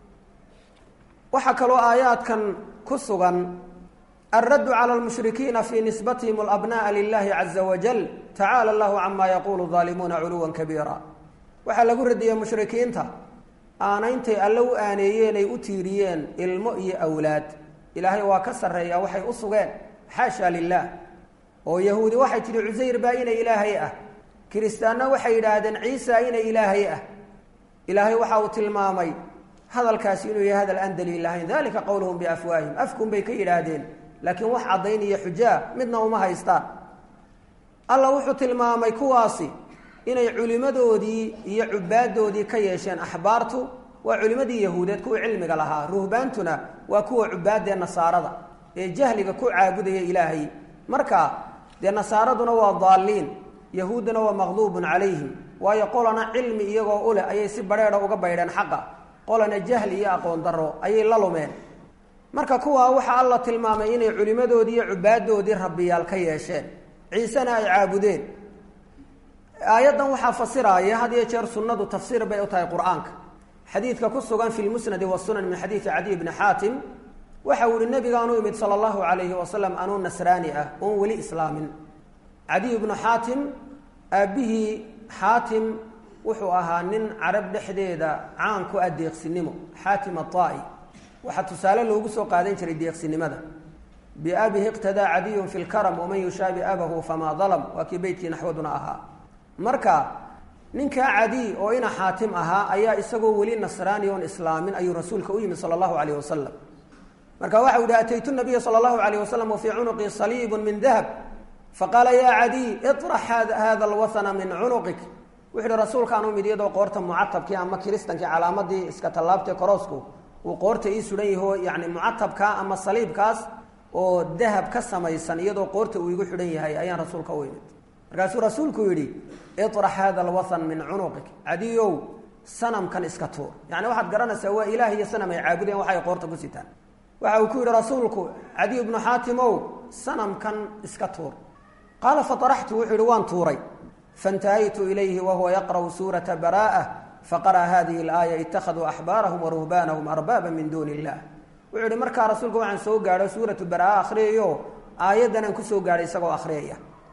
waxaa kaloo aayaadkan ku sugan alraddu cala lmushrikiina fii nisbatihim alabna'a lilahi caza wajal tacaala allahu cama yaquulu daalimuuna culuwan kabiira waxaa lagu radiyey mushrikiinta aanayntay alle u aaneeyeen ay u tiiriyeen ilmo iyo awlaad ilaahay waa ka sarreeya waxay u sugeen xaasha lilah oo yahuudi waxay tidhi cusayr baa inay ilaahay ah kiristaanna waxay yidhaahdeen ciisa inay ilaahay ah ilaahay waxa uu tilmaamay hadalkaasi inuu yahay hadal aan daliil lahayn dalika qowluhum biafwaahim afkun bay ka yidhaahdeen laakiin wax caddayn iyo xujaa midna uma haystaan alla wuxuu tilmaamay kuwaasi inay culimadoodii iyo cubaadoodii ka yeesheen axbaartu waa culimadii yahuudeed kuwa cilmiga lahaa ruhbaantuna waa kuwa cubaadee nasaarada ee jahliga ku caabudaya ilaahay marka dee nasaaraduna waa daaliin yahuudduna waa maqduubun calayhim waayo qolana cilmi iyagoo u leh ayay si badheedha uga baydheen xaqa qolana jahli iyo aqoon darro ayay la lumeen marka kuwaa waxaa alla tilmaamay inay culimadoodii iyo cubaadoodii rabbiyaal ka yeesheen ciisena ay caabudeen aayaddan waxaa fasiraaya had iyo jeer sunnadu tafsiir bay u tahay qur-aanka xadiidka ku sugan fi lmusnadi wasunan min xadiidi cadiy bni xaatim waxa uu yihi nabigaanu imid sala allahu calayhi wasalam anuu nasraani ah oon weli islaamin cadiy bnu xaatim aabbihii xaatim wuxuu ahaa nin carab dhexdeeda caan ku ah deeqsinimo xaatim atai waxaa tusaale loogu soo qaadan jiray deeqsinimada biabihi iqtadaa cadiyun fi lkaram waman yushaabi abahu famaa dalam waa kii beytkii naxwaduna ahaa marka ninkaa cadiy oo ina xaatim ahaa ayaa isagoo weli nasraani oon islaamin ayuu rasuulka u yimid sala allahu calayh wasalam marka waxau yihi ataytu nabiya sala allahu alayh wasalam wafii cunuqii saliibun min dahab faqaala yaa cadiy iطrax hada alwathana min cunuqik wuxu uhi rasuulkaan u mid iyadoo qoorta mucatabkii ama kiristankii calaamadii iska tallaabtee koroosku uu qoorta ii suhan yaho yani mucatabkaa ama saliibkaas oo dahab ka samaysan iyadoo qoorta uu igu xidhan yahay ayaan rasuulka u imid markaasuu rasuulku yidhi iطrax hada alwathan min cunuqik cadiyow sanamkan iska tuur yani waxaad garanaysaa waa ilaah iyo sanam ay caabudeen waxay qoorta ku sitaan waxa uu ku yidhi rasuulku cadiy bnu xaatimow sanamkan iska tuur qaala faaraxtu wuxuu yihi waan tuuray faintahaytu ilayhi wahuwa yaqra'u suurata bara'ah faqara'a hadihi alaaya ittakhaduu axbaarahum waruhbaanahum arbaaba min duuni illah wuxuu yihi markaa rasuulka waxaan soo gaadho suuratu baraa akhriyayo aayaddan aan kusoo gaadhay isagoo akhriyaya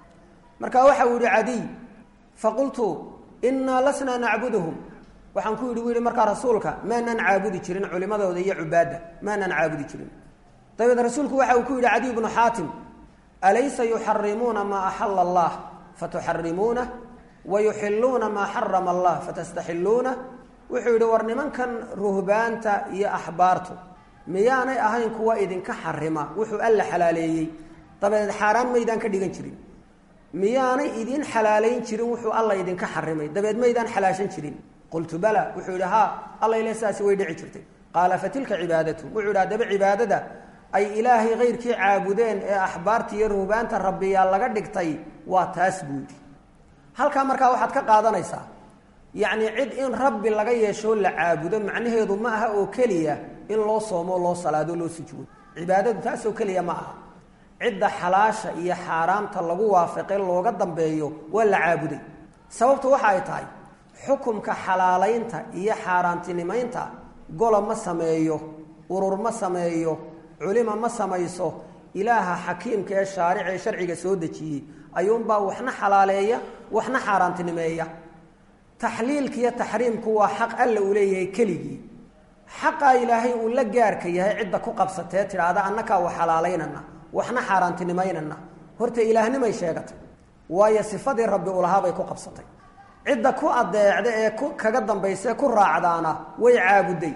marka waxa uu yihi cadiy faqultu innaa lasnaa nacbuduhum waxaan ku yidhi bu yihi markaa rasuulka maanaan caabudi jirin culimadooda iyo cubaadda maanaan caabudi jirin dabeed rasuulku waxa uu ku yidhi cadiy bnu xaatim alaysa yuxarimuuna maa axala allah fatuxarimuunah wayuxiluuna maa xarama allah fatastaxiluunah wuxuu yidhi war nimankan ruhbaanta iyo axbaartu miyaanay ahayn kuwa idinka xarima wuxuu alla xalaaleeyey dabadeed xaaraan maydaan ka dhigan jirin miyaanay idin xalaalayn jirin wuxuu alla idinka xarimay dabeed maydaan xalaashan jirin qultu bala wuxuu yidhi haa alla ile saasi way dhici jirtay qaala fatilka cibaadatu wuxuu yidhi haddaba cibaadada ay ilaahay kayrkii caabudeen ee axbaarta iyo ruhbaanta rabbiyaa laga dhigtay waa taas buu yidhi halkaa markaa waxaad ka qaadanaysaa yacni cid in rabbi laga yeeshoo la caabudo macnaheedu ma aha oo keliya in loo soomo loo salaado loo sujuudo cibaadadu taasoo keliya ma aha cidda xalaasha iyo xaaraamta lagu waafaqay looga dambeeyo waa la caabuday sababtu waxa ay tahay xukumka xalaalaynta iyo xaaraantinimaynta gola ma sameeyo urur ma sameeyo culima ma samayso ilaaha xakiimka ee shaaric ee sharciga soo dejiyey ayuunbaa waxna xalaaleeya waxna xaaraantinimeeya taxliilka iyo taxriimku waa xaq alla uu leeyahay keligii xaqaa ilaahay uu la gaarka yahay cidda ku qabsatee tidhaahda annakaa wax xalaalaynana waxna xaaraantinimaynana horta ilaahnimay sheegatay waayo sifadii rabbi ulahaabay ku qabsatay cidda ku adeecda ee ku kaga dambaysa ku raacdaana way caabuday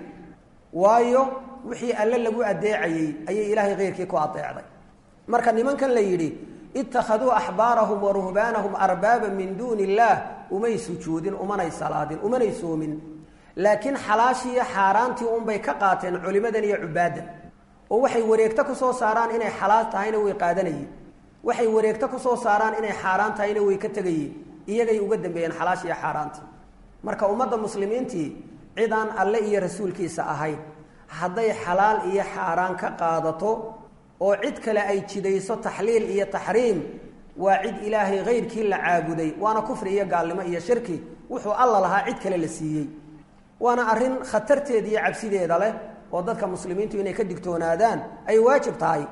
waayo wixii alle lagu adeecayey ayay ilaahay keyrkii ku adeecday marka nimankan la yidhi ittakhaduu axbaarahum wa ruhbaanahum arbaaba min duuni illaah umay sujuudin umanay salaadin umanay soomin laakiin xalaashii iyo xaaraantii unbay ka qaateen culimadan iyo cubaadan oo waxay wareegto kusoo saaraan inay xalaal tahayna way qaadanayeen waxay wareegto kusoo saaraan inay xaaraan tahayna way ka tegayeen iyagay uga dambeeyeen xalaashii iyo xaaraantii marka ummadda muslimiintii cid aan alle iyo rasuulkiisa ahayn hadday xalaal iyo xaaraan ka qaadato oo cid kale ay jidayso taxliil iyo taxriim waa cid ilaahay kayrkii la caabuday waana kufri iyo gaalnimo iyo shirki wuxuu alla lahaa cid kale la siiyey waana arrin khatarteeda iyo cabsideeda leh oo dadka muslimiintu inay ka digtoonaadaan ay waajib tahay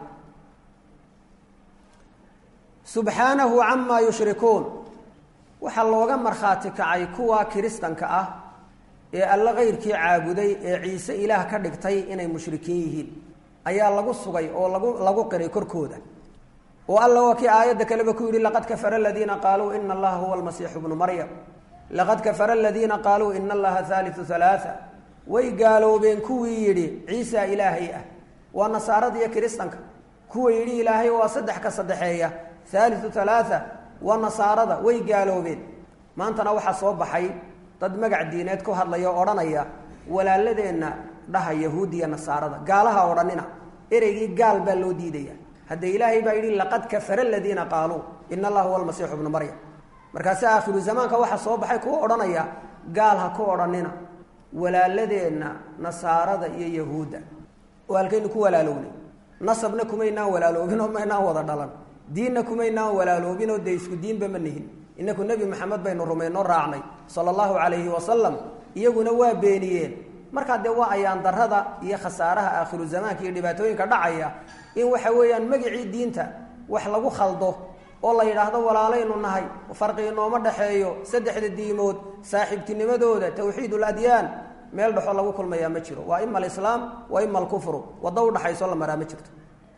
subxaanahu camaa yushrikuun waxaa looga markhaati kacay kuwa kiristanka ah ee alle kayrkii caabuday ee ciise ilaah ka dhigtay inay mushrikiin yihiin ayaa lagu sugay oo lagu lagu qiray korkooda oo alla waa kii aayadda kaleba ku yidhi laqad kafara aladiina qaaluu ina allaha huwa almasiixu bnu maryam laqad kafara aladiina qaaluu ina allaha haaliu halaaa way gaaloobeen kuwii yidhi ciisa ilaahay ah waa nasaarada iyo kiristanka kuwa yidhi ilaahay waa saddex ka saddexeeya haaliu halaaa waa nasaarada way gaaloobeen maantana waxaa soo baxay dad magac diineed ku hadlaya oo odhanaya walaaladeenna dhaha yahuudiya nasaarada gaalaha odhanina ereygii gaal baa loo diidaya haddee ilaahay baa yidhi laqad kafara aladiina qaaluu ina allaha huwa almasiixu bnu maryam markaase aakhiru zamaanka waxaa soo baxay kuwa odhanaya gaal ha ku odhanina walaaladeenna nasaarada iyo yahuudda oo halkaynu ku walaalownay nasabna kumaynaan walaaloobin oo maynaan wada dhalan diinna kumaynaan walaaloobin oo dee isku diinba ma nihin inaku nebi maxamed baynu rumaynoo raacnay sala allahu calayhi wasalam iyaguna waa beeniyeen markaa dee waa ayaan darada iyo khasaaraha aakhiru zamaanka iyo dhibaatooyinka dhacaya in waxa weeyaan magicii diinta wax lagu khaldo oo la yidhaahdo walaalaynu nahay farqi inooma dhexeeyo saddexda diimood saaxiibtinimadooda tawxiid ladyaan meel dhexoo lagu kulmayaa ma jiro waa ima alislaam wa ima alkufru waddo udhaxayso la maraa ma jirto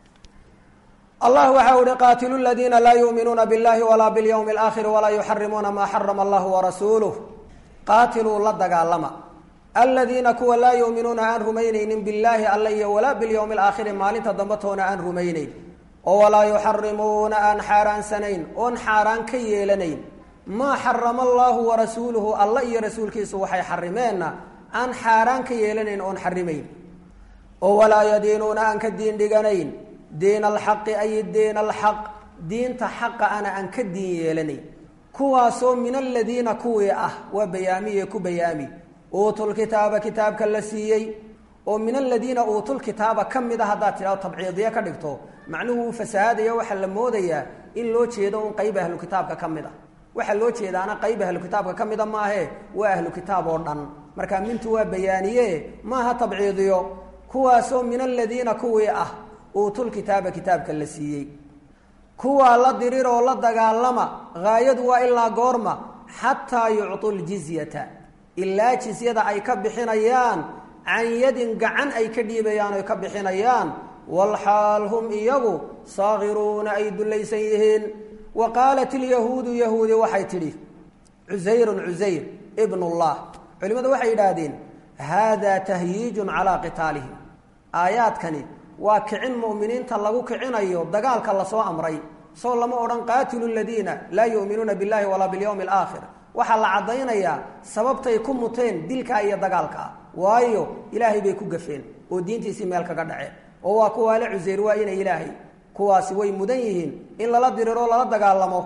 allah waxa uhi qaatilu ladiina laa yuuminuuna biاllahi walaa biاlyawmi اlaakhiri walaa yuxarimuuna maa xarama allahu warasuuluh qaatiluu la dagaalama aladiina kuwa laa yuuminuuna aan rumaynaynin billaahi alla iyo walaa bilyawmi alaakhiri maalinta dambe toona aan rumaynayn oo walaa yuxarimuuna aan xaaraansanayn oon xaaraan ka yeelanayn maa xarama allaahu warasuuluhu alla iyo rasuulkiisu waxay xarimeenna aan xaaraan ka yeelanayn oon xarimayn oo walaa yadiinuuna aan ka diin dhiganayn diin alxaqi ay diin alxaq diinta xaqa ana aan ka diin yeelanayn kuwaasoo min aladiina kuwii ah waa bayaamiye ku bayaami uutulkitaaba kitaabka la siiyey oo min aladiina uutulkitaaba ka mid a haddaad tidhahdo tabciidiye ka dhigto macnuhu uu fasahaadaya waxaa la moodayaa in loo jeedo un qayb ahlu kitaabka ka mid a waxaa loo jeedaana qayb ahlu kitaabka ka mida maahe waa ahlu kitaab oo dhan marka mintu waa bayaaniye maaha tabciidiyo kuwaasoo min aladiina kuwii ah uutulkitaaba kitaabka la siiyey kuwaa la dirir oo la dagaalama haayadu waa ilaa goorma xataa yucطu ljizyata ilaa jizyada ay ka bixinayaan can yadin gacan ay ka dhiibayaan oy ka bixinayaan walxaal hum iyagu saagiruuna ay dullaysan yihiin wa qaalat ilyahuudu yahuudi waxay tidhi cusayrun cusayr ibn اllah culimmadu waxay yidhaahdeen haadaa tahyiijun calaa qitaalihim aayaadkani waa kicin mu'miniinta lagu kicinayo dagaalka lasoo amray soo lama odhan qaatilu ladiina laa yu'minuuna biاllahi walaa biاlyawmi alaakhir waxaa la caddaynayaa sababtay ku muteen dilkaa iyo dagaalkaa waayo ilaahay bay ku gafeen oo diintiisii meel kaga dhaceen oo waa kuwaale cusayr waa inay ilaahay kuwaasi way mudan yihiin in lala diriro lala dagaalamo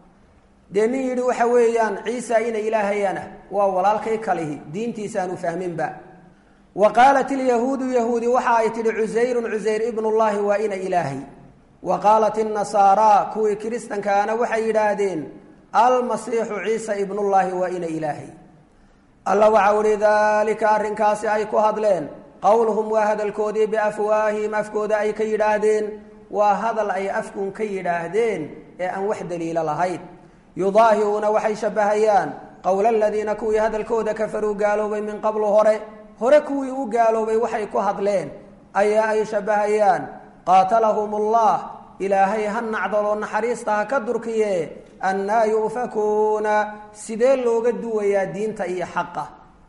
dee nin yidhi waxa weeyaan ciisa ina ilaahayana waa walaalkay kalihi diintiisaanu fahminba wa qaalat ilyahuudu yahuudi waxa ay tidhi cusayrun cusayr ibnullaahi waa ina ilaahay wa qaalat innasaara kuwii kiristankaana waxay yidhaahdeen almasiixu ciisa ibnullaahi waa ina ilaahay alla waxau ihi daalika arrinkaasi ay ku hadleen qowluhum waa hadalkoodii biafwaahihim afkooda ay ka yidhaahdeen waa hadal ay afkun ka yidhaahdeen ee aan wax daliilo lahayn yudaahiruuna waxay shabbahayaan qowla aladiina kuwii hadalkooda kafaruu gaaloobay min qablu hore hore kuwii u gaaloobay waxay ku hadleen ayaa ay shabbahayaan qaatalahum ullah ilaahay ha nacdaloo naxariista ha ka durkiye annaa yu'fakuuna sidee looga duwayaa diinta iyo xaqa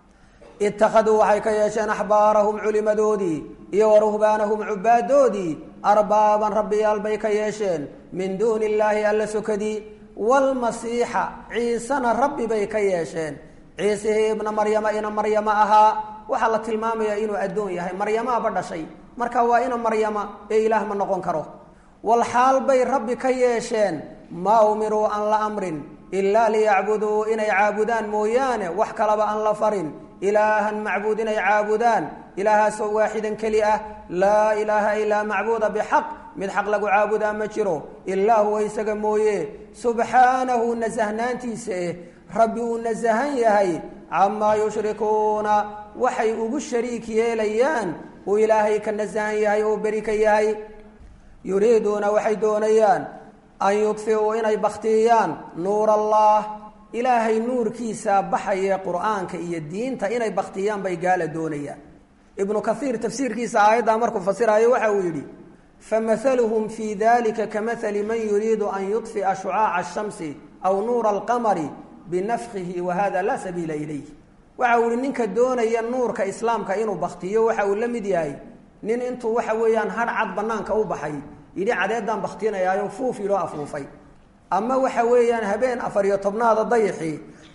ittakhaduu waxay ka yeesheen axbaarahum culimadoodii iyo wa ruhbaanahum cubaadoodii arbaaban rabbiyaal bay ka yeesheen min duuni illaahi alla sokadii waalmasiixa ciisena rabbi bay ka yeesheen ciisihii ibna maryama ina maryama ahaa waxaa la tilmaamayaa inuu addoon yahay maryamaaba dhashay marka waa ina maryama ee ilaah ma noqon karo walxaal bay rabbi ka yeesheen maa umiruu aan la amrin ilaa liyacbuduu inay caabudaan mooyaane wax kalaba aan la farin ilaahan macbuud inay caabudaan ilaahaasoo waaxidan keli ah laa ilaaha ilaa macbuuda bixaq mid xaq lagu caabudaa ma jiro ilaa huwa isaga mooye subxaanahu nasahnaantiisa eh rabbi uu nasahan yahay camaa yushrikuuna waxay ugu shariik yeelayaan uu ilaahay ka nasahan yahay oo beri ka yahay yuriiduuna waxay doonayaan an yudfiuu inay bakhtiyaan nuur allah ilaahay nuurkiisa baxaye qur'aanka iyo diinta inay baktiyaan bay gaala doonayaan ibnu kaiir tafsiirkiisa aayaddaa markuu fasiraayo waxa uu yidhi famahaluhum fii dalika kamahali man yuriidu an yudfi'a shucaaca ashamsi aw nuura alqamari binafkihi wa hada laa sabiila ilayh waxa uu yihi ninka doonaya nuurka islaamka inuu baktiyo waxa uu la mid yahay nin intuu waxa weeyaan hadh cad banaanka u baxay yidhi cadeedaan baktinayaayo fuuf yidhoo afuufay ama waxa weeyaan habeen afar iyo tobnaada dayixii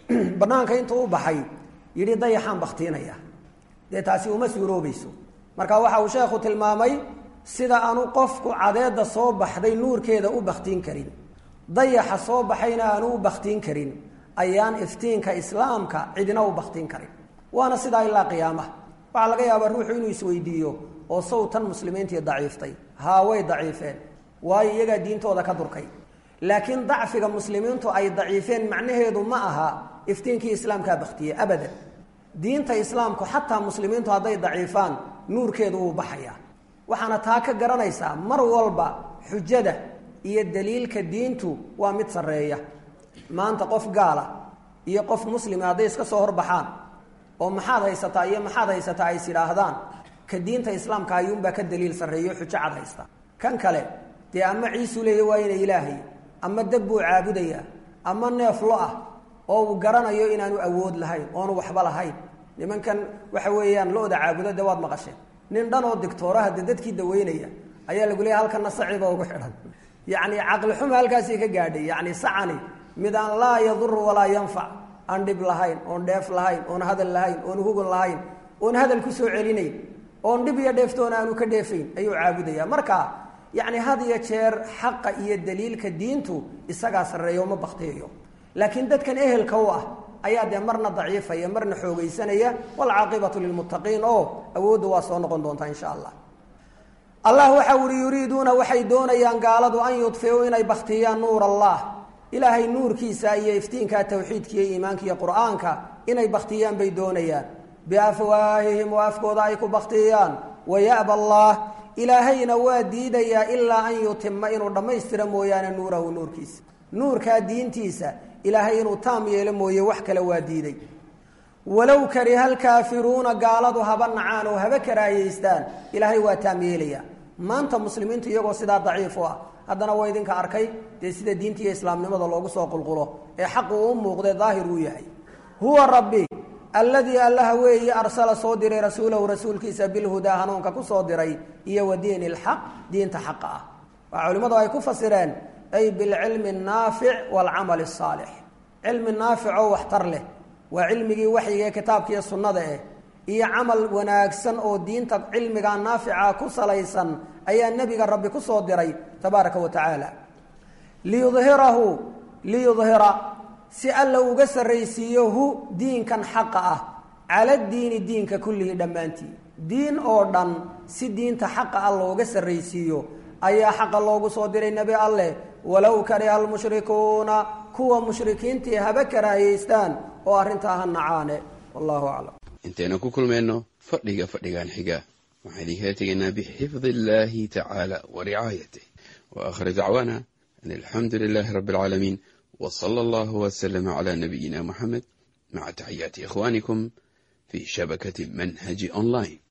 banaanka intuu u baxay yidhi dayaxaan baktiinaya dee taasi uma suuroobayso marka waxa uu sheekhu tilmaamay sida aanu qofku cadeedda soo baxday nuurkeeda u baktiin karin dayaxa soo baxayna aanu u baktiin karin ayaan iftiinka islaamka cidina u baktiin karin waana sidaa ilaa qiyaamaha waxaa laga yaabaa ruuxu inuu isweydiiyo oo sawtan muslimiintii daciiftay haa way daciifeen waayo iyagaa diintooda ka durkay laakiin dacfiga muslimiintu ay daciifeen macnaheedu ma aha iftiinkii islaamkaa baktiye abadan diinta islaamku xataa muslimiintu hadday daciifaan nuurkeedu wuu baxayaa waxaana taa ka garanaysaa mar walba xujada iyo daliilka diintu waa mid sarreeya maanta qof gaala iyo qof muslima hadday iska soo horbaxaan oo maxaad haysataa iyo maxaad haysataa ay is idhaahdaan ka diinta islaamka ayuunbaa ka daliil sarreeyo xujo cad haysta kan kale dee ama ciisuu leeya waa ina ilaahay ama dab buu caabudayaa ama neef lo ah oo uu garanayo inaanu awood lahayn oonu waxba lahayn nimankan waxa weeyaan lo-da caabudo de waad maqasheen nin dhan oo digtooraha de dadkii daweynaya ayaa lagu leeya halkana saciba ugu xidhan yacni caqli xuma halkaasii ka gaadhay yacni sacani mid aan laa yaduru walaa yanfac aan dhib lahayn oon dheef lahayn oon hadal lahayn oon hugun lahayn oon hadal ku soo celinayn oon dhib iyo dheeftoona aanu ka dheefayn ayuu caabudaya marka yacni had iyo jeer xaqa iyo daliilka diintu isagaa sarreeyo ma baktiyayo laakiin dadkan ehelka u ah ayaa dee marna daciifaya marna xoogaysanaya waalcaaqibatu lilmuttaqiin oo awoodda waa soo noqon doontaa insha allah allah waxa uhi yuriiduuna waxay doonayaan gaaladu an yudfiuu inay baktiyaan nuur allah ilaahay nuurkiisa iyo iftiinka tawxiidka iyo iimaanka iyo qur-aanka inay baktiyaan bay doonayaan biafwaahihim oo afkooda ay ku baktiyaan wayaba allah ilaahayna waa diidayaa ilaa an yutima inuu dhammaystira mooyaane nuurahu nuurkiisa nuurkaa diintiisa ilaahay inuu taam yeelo mooye wax kale waa diiday walow kariha alkaafiruuna gaaladu haba nacaan oo haba karaahiyeystaan ilaahay waa taam yeelaya maanta muslimiintu iyagoo sidaa daciif u ah haddana waa idinka arkay dee sida diinta iyo islaamnimada loogu soo qulqulo ee xaqu uu muuqdee daahir uu yahay huwa rabbi alladii allaha weeye arsala soo diray rasuulahu rasuulkiisa bilhudaa hanuunka ku soo diray iyo wa diini ilxaq diinta xaqa ah waa culimmadu ay ku fasireen ay bilcilmi annaafic waalcamali asaalix cilmi naafic oo waxtar leh waa cilmigii waxyiga ee kitaabka iyo sunnada eh iyo camal wanaagsan oo diinta cilmiga naafica ku salaysan ayaa nebiga rabbi ku soo diray tabaaraka wa tacaala liyudhirahu liyudhira si alla uga sarraysiiyo hu diinkan xaqa ah cala diini diinka kullihi dhammaantii diin oo dhan si diinta xaqa ah looga sarraysiiyo ayaa xaqa loogu soo diray nebi alleh walow kariha almushrikuuna kuwa mushrikiintii haba karaahiyeystaan oo arrintaa ha nacaane wallahu aclam intaynu ku kulmayno fadhiga fadhigan xiga waxaan idinkala tegaynaa bixifdi illaahi tacaala wa ricaayatih wa aakhir dacwaana an alxamdu lilaahi rabbi alcaalamiin w sala allahu waslama cala nabiyina muxamed maca taxiyaati ikhwaanikum fi shabakati manhaji online